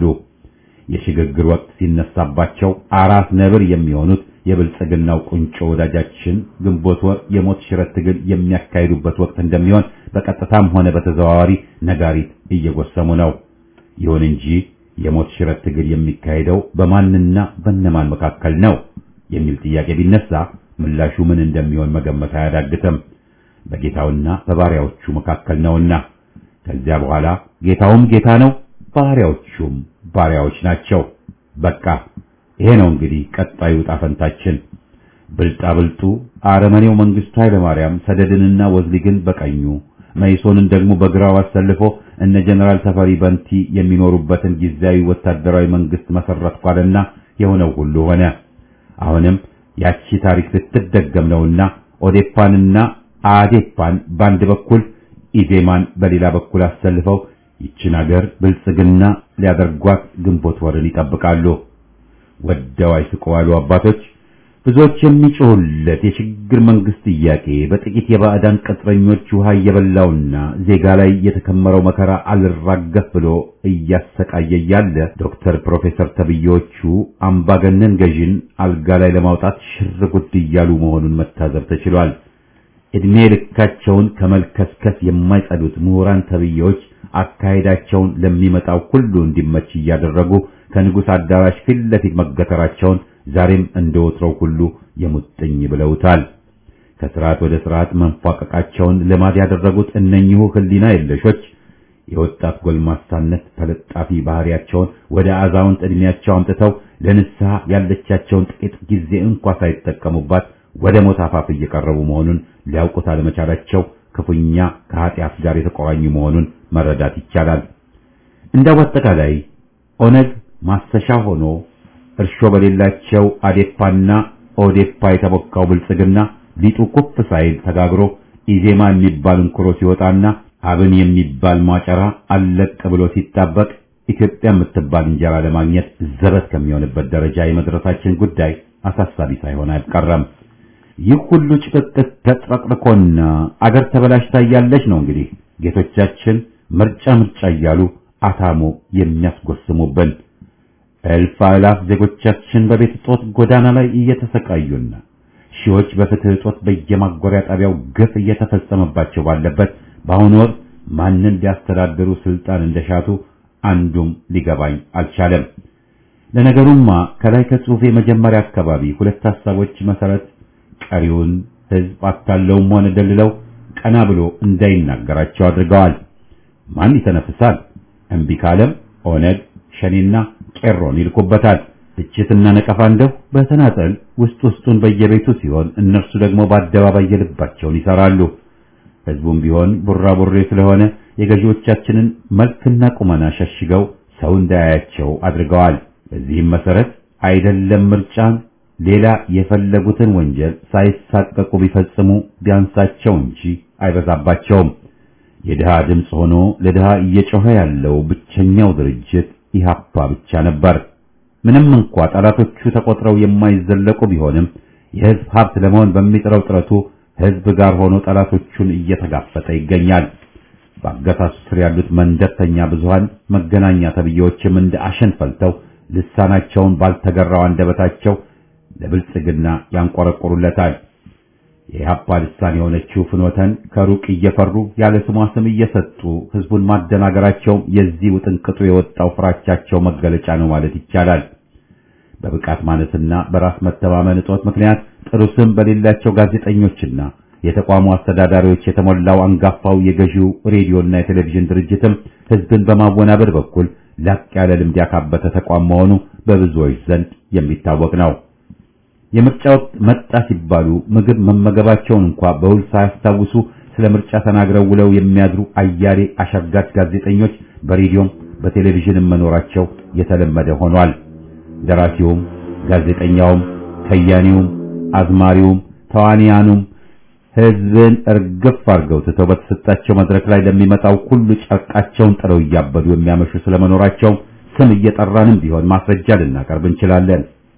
የሽግግር ወቅት ሲነሳባቸው አራት ነብር የሚሆኑት የብልጽግናው ቁንጮ ወዳጃችን ግንቦት ወር የሞት ሽረት ትግል የሚያካሂዱበት ወቅት እንደሚሆን በቀጥታም ሆነ በተዘዋዋሪ ነጋሪት እየጎሰሙ ነው። ይሁን እንጂ የሞት ሽረት ትግል የሚካሄደው በማንና በነማን መካከል ነው የሚል ጥያቄ ቢነሳ ምላሹ ምን እንደሚሆን መገመት አያዳግትም። በጌታውና በባሪያዎቹ መካከል ነውና። ከዚያ በኋላ ጌታውም ጌታ ነው፣ ባሪያዎቹም ባሪያዎች ናቸው። በቃ ይሄ ነው እንግዲህ ቀጣዩ ጣፈንታችን። ብልጣብልጡ አረመኔው መንግስቱ ኃይለማርያም ሰደድንና ወዝሊግን በቀኙ መይሶንን ደግሞ በግራው አሰልፎ እነ ጀነራል ተፈሪ በንቲ የሚኖሩበትን ጊዜያዊ ወታደራዊ መንግስት መሰረትኳልና የሆነው ሁሉ ሆነ። አሁንም ያቺ ታሪክ ልትደገም ነውና ኦዴፓንና አዴፓን በአንድ በኩል ኢዜማን በሌላ በኩል አሰልፈው ይችን አገር ብልጽግና ሊያደርጓት ግንቦት ወርን ይጠብቃሉ። ወደው አይስቁ አሉ አባቶች። ብዙዎች የሚጮሁለት የሽግግር መንግስት ጥያቄ በጥቂት የባዕዳን ቅጥረኞች ውሃ እየበላውና ዜጋ ላይ የተከመረው መከራ አልራገፍ ብሎ እያሰቃየ ያለ ዶክተር ፕሮፌሰር ተብዬዎቹ አምባገነን ገዥን አልጋ ላይ ለማውጣት ሽር ጉድ እያሉ መሆኑን መታዘብ ተችሏል። እድሜ ልካቸውን ከመልከስከስ የማይጸዱት ምሁራን ተብዬዎች አካሄዳቸውን ለሚመጣው ሁሉ እንዲመች እያደረጉ ከንጉሥ አዳራሽ ፊት ለፊት መገተራቸውን ዛሬም እንደ ወትሮው ሁሉ የሙጥኝ ብለውታል። ከስርዓት ወደ ስርዓት መንፏቀቃቸውን ልማድ ያደረጉት እነኚሁ ህሊና የለሾች የወጣት ጎልማሳነት ተለጣፊ ባህሪያቸውን ወደ አዛውንት ዕድሜያቸው አምጥተው ለንስሐ ያለቻቸውን ጥቂት ጊዜ እንኳ ሳይጠቀሙባት ወደ ሞት አፋፍ እየቀረቡ መሆኑን ሊያውቁት አለመቻላቸው ክፉኛ ከኃጢአት ጋር የተቆራኙ መሆኑን መረዳት ይቻላል። እንደው በአጠቃላይ ኦነግ ማሰሻ ሆኖ እርሾ በሌላቸው አዴፓና ኦዴፓ የተቦካው ብልጽግና ሊጡ ኩፍ ሳይል ተጋግሮ ኢዜማ የሚባል እንኩሮ ሲወጣና አብን የሚባል ማጨራ አለቅ ብሎ ሲጣበቅ ኢትዮጵያ የምትባል እንጀራ ለማግኘት ዘበት ከሚሆንበት ደረጃ የመድረሳችን ጉዳይ አሳሳቢ ሳይሆን አይቀርም። ይህ ሁሉ ጭቅጥቅ ተጥረቅርቆና አገር ተበላሽታ እያለች ነው እንግዲህ ጌቶቻችን ምርጫ ምርጫ እያሉ አታሞ የሚያስጎስሙብን። እልፍ አእላፍ ዜጎቻችን በቤት እጦት ጎዳና ላይ እየተሰቃዩና ሺዎች በፍትህ እጦት በየማጎሪያ ጣቢያው ግፍ እየተፈጸመባቸው ባለበት በአሁኑ ወቅት ማንን ሊያስተዳድሩ ስልጣን እንደሻቱ አንዱም ሊገባኝ አልቻለም። ለነገሩማ ከላይ ከጽሑፌ መጀመሪያ አካባቢ ሁለት ሐሳቦች መሰረት ቀሪውን ህዝብ አታለውም ሆነ ደልለው ቀና ብሎ እንዳይናገራቸው አድርገዋል። ማን ይተነፍሳል? እምቢ ካለም ኦነግ ሸኔና ቄሮን ይልኩበታል። ትችትና ነቀፋ እንደው በተናጠል ውስጥ ውስጡን በየቤቱ ሲሆን እነርሱ ደግሞ በአደባባይ የልባቸውን ይሰራሉ። ህዝቡም ቢሆን ቡራቡሬ ስለሆነ የገዢዎቻችንን መልክና ቁመና ሸሽገው ሰው እንዳያያቸው አድርገዋል። በዚህም መሰረት አይደለም ምርጫን ሌላ የፈለጉትን ወንጀል ሳይሳቀቁ ቢፈጽሙ ቢያንሳቸው እንጂ አይበዛባቸውም። የድሃ ድምፅ ሆኖ ለድሃ እየጮኸ ያለው ብቸኛው ድርጅት ኢሃፓ ብቻ ነበር። ምንም እንኳ ጠላቶቹ ተቆጥረው የማይዘለቁ ቢሆንም የህዝብ ሀብት ለመሆን በሚጥረው ጥረቱ ህዝብ ጋር ሆኖ ጠላቶቹን እየተጋፈጠ ይገኛል። በአገዛዙ ስር ያሉት መንደርተኛ ብዙሃን መገናኛ ተብዬዎችም እንደ አሸን ፈልተው ልሳናቸውን ባልተገራው አንደበታቸው ለብልጽግና ያንቆረቆሩለታል። የኢህአፓ ልሳን የሆነችው ፍኖተን ከሩቅ እየፈሩ ያለ ስሟ ስም እየሰጡ ህዝቡን ማደናገራቸውም የዚህ ውጥንቅጡ የወጣው ፍራቻቸው መገለጫ ነው ማለት ይቻላል። በብቃት ማነስና በራስ መተማመን እጦት ምክንያት ጥሩ ስም በሌላቸው ጋዜጠኞችና የተቋሙ አስተዳዳሪዎች የተሞላው አንጋፋው የገዢው ሬዲዮና የቴሌቪዥን ድርጅትም ህዝብን በማወናበድ በኩል ላቅ ያለ ልምድ ያካበተ ተቋም መሆኑ በብዙዎች ዘንድ የሚታወቅ ነው። የምርጫ ወቅት መጣ ሲባሉ ምግብ መመገባቸውን እንኳ በውል ሳያስታውሱ ስለ ምርጫ ተናግረው ውለው የሚያድሩ አያሌ አሻጋች ጋዜጠኞች በሬዲዮም በቴሌቪዥንም መኖራቸው የተለመደ ሆኗል። ደራሲውም፣ ጋዜጠኛውም፣ ከያኒውም፣ አዝማሪውም፣ ተዋንያኑም ህዝብን እርግፍ አድርገው ትተው በተሰጣቸው መድረክ ላይ ለሚመጣው ሁሉ ጨርቃቸውን ጥለው እያበዱ የሚያመሹ ስለመኖራቸው ስም እየጠራንም ቢሆን ማስረጃ ልናቀርብ እንችላለን።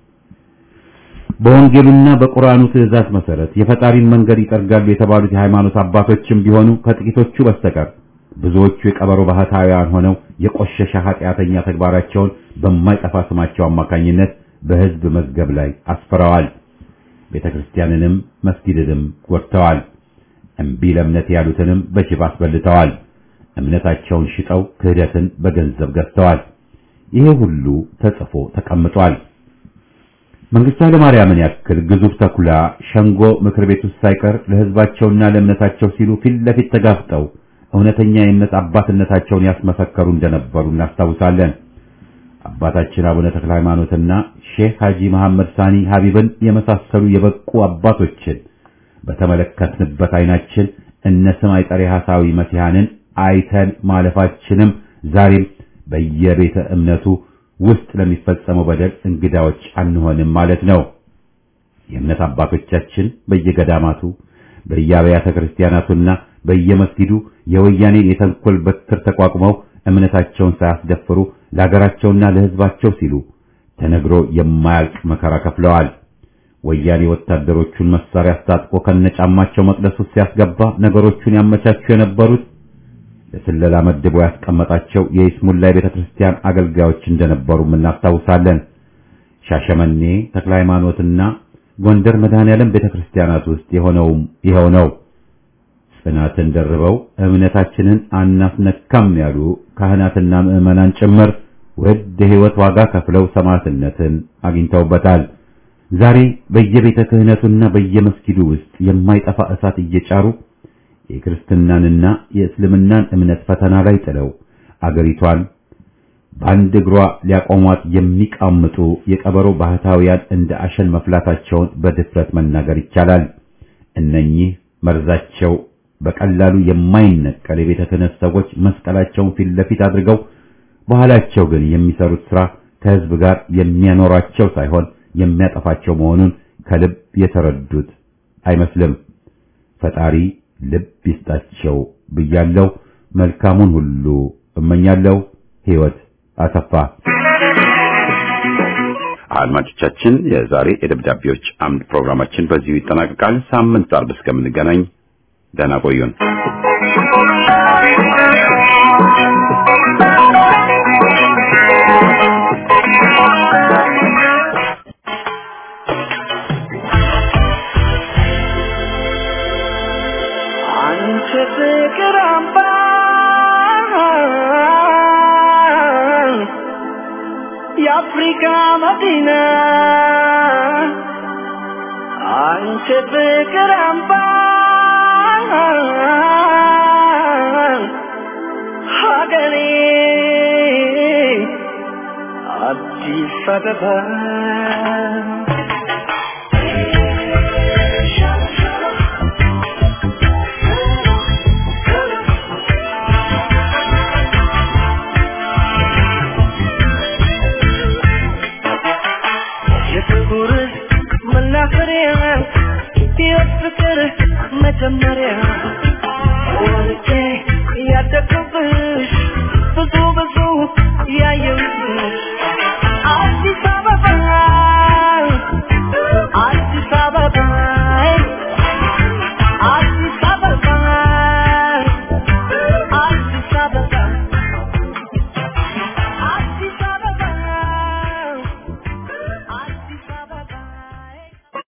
በወንጌሉና በቁርአኑ ትእዛዝ መሰረት የፈጣሪን መንገድ ይጠርጋሉ የተባሉት የሃይማኖት አባቶችም ቢሆኑ ከጥቂቶቹ በስተቀር ብዙዎቹ የቀበሮ ባህታውያን ሆነው የቆሸሸ ኃጢአተኛ ተግባራቸውን በማይጠፋ ስማቸው አማካኝነት በህዝብ መዝገብ ላይ አስፍረዋል። ቤተ ክርስቲያንንም መስጊድንም ጎድተዋል። እምቢ ለእምነት ያሉትንም በጅብ አስበልተዋል። እምነታቸውን ሽጠው ክህደትን በገንዘብ ገዝተዋል። ይሄ ሁሉ ተጽፎ ተቀምጧል። መንግስቱ ኃይለማርያምን ያክል ግዙፍ ተኩላ ሸንጎ ምክር ቤት ውስጥ ሳይቀር ለህዝባቸውና ለእምነታቸው ሲሉ ፊት ለፊት ተጋፍጠው እውነተኛ የእምነት አባትነታቸውን ያስመሰከሩ እንደነበሩ እናስታውሳለን። አባታችን አቡነ ተክለ ሃይማኖትና ሼህ ሐጂ መሐመድ ሳኒ ሀቢብን የመሳሰሉ የበቁ አባቶችን በተመለከትንበት አይናችን እነ ስም አይጠሬ ሐሳዊ መሲሐንን አይተን ማለፋችንም ዛሬም በየቤተ እምነቱ ውስጥ ለሚፈጸመው በደል እንግዳዎች አንሆንም ማለት ነው። የእምነት አባቶቻችን በየገዳማቱ በየአብያተ ክርስቲያናቱና በየመስጊዱ የወያኔን የተንኮል በትር ተቋቁመው እምነታቸውን ሳያስደፍሩ ለሀገራቸውና ለሕዝባቸው ሲሉ ተነግሮ የማያልቅ መከራ ከፍለዋል። ወያኔ ወታደሮቹን መሳሪያ አስታጥቆ ከነጫማቸው መቅደስ ውስጥ ሲያስገባ ነገሮቹን ያመቻቹ የነበሩት ለስለላ መድቦ ያስቀመጣቸው የይስሙላ ቤተ ክርስቲያን አገልጋዮች እንደነበሩም እናስታውሳለን። ሻሸመኔ ተክለ ሃይማኖትና ጎንደር መድኃኔዓለም ቤተ ክርስቲያናት ውስጥ የሆነውም ይኸው ነው። ጽናትን ደርበው እምነታችንን አናስነካም ያሉ ካህናትና ምዕመናን ጭምር ውድ የሕይወት ዋጋ ከፍለው ሰማዕትነትን አግኝተውበታል። ዛሬ በየቤተ ክህነቱና በየመስጊዱ ውስጥ የማይጠፋ እሳት እየጫሩ የክርስትናንና የእስልምናን እምነት ፈተና ላይ ጥለው አገሪቷን በአንድ እግሯ ሊያቆሟት የሚቃምጡ የቀበሮ ባህታውያን እንደ አሸን መፍላታቸውን በድፍረት መናገር ይቻላል። እነኚህ መርዛቸው በቀላሉ የማይነቀል የቤተ ክህነት ሰዎች መስቀላቸውን ፊት ለፊት አድርገው በኋላቸው ግን የሚሰሩት ሥራ ከሕዝብ ጋር የሚያኖራቸው ሳይሆን የሚያጠፋቸው መሆኑን ከልብ የተረዱት አይመስልም። ፈጣሪ ልብ ይስጣቸው ብያለሁ። መልካሙን ሁሉ እመኛለሁ። ሕይወት አሰፋ። አድማጮቻችን፣ የዛሬ የደብዳቤዎች አምድ ፕሮግራማችን በዚሁ ይጠናቀቃል። ሳምንት አርብ እስከምንገናኝ ደህና ቆዩን። አንቺ ፍቅር አምባ የአፍሪካ መዲና አንቺ ፍቅር አምባ ሀገሬ አዲስ አበባ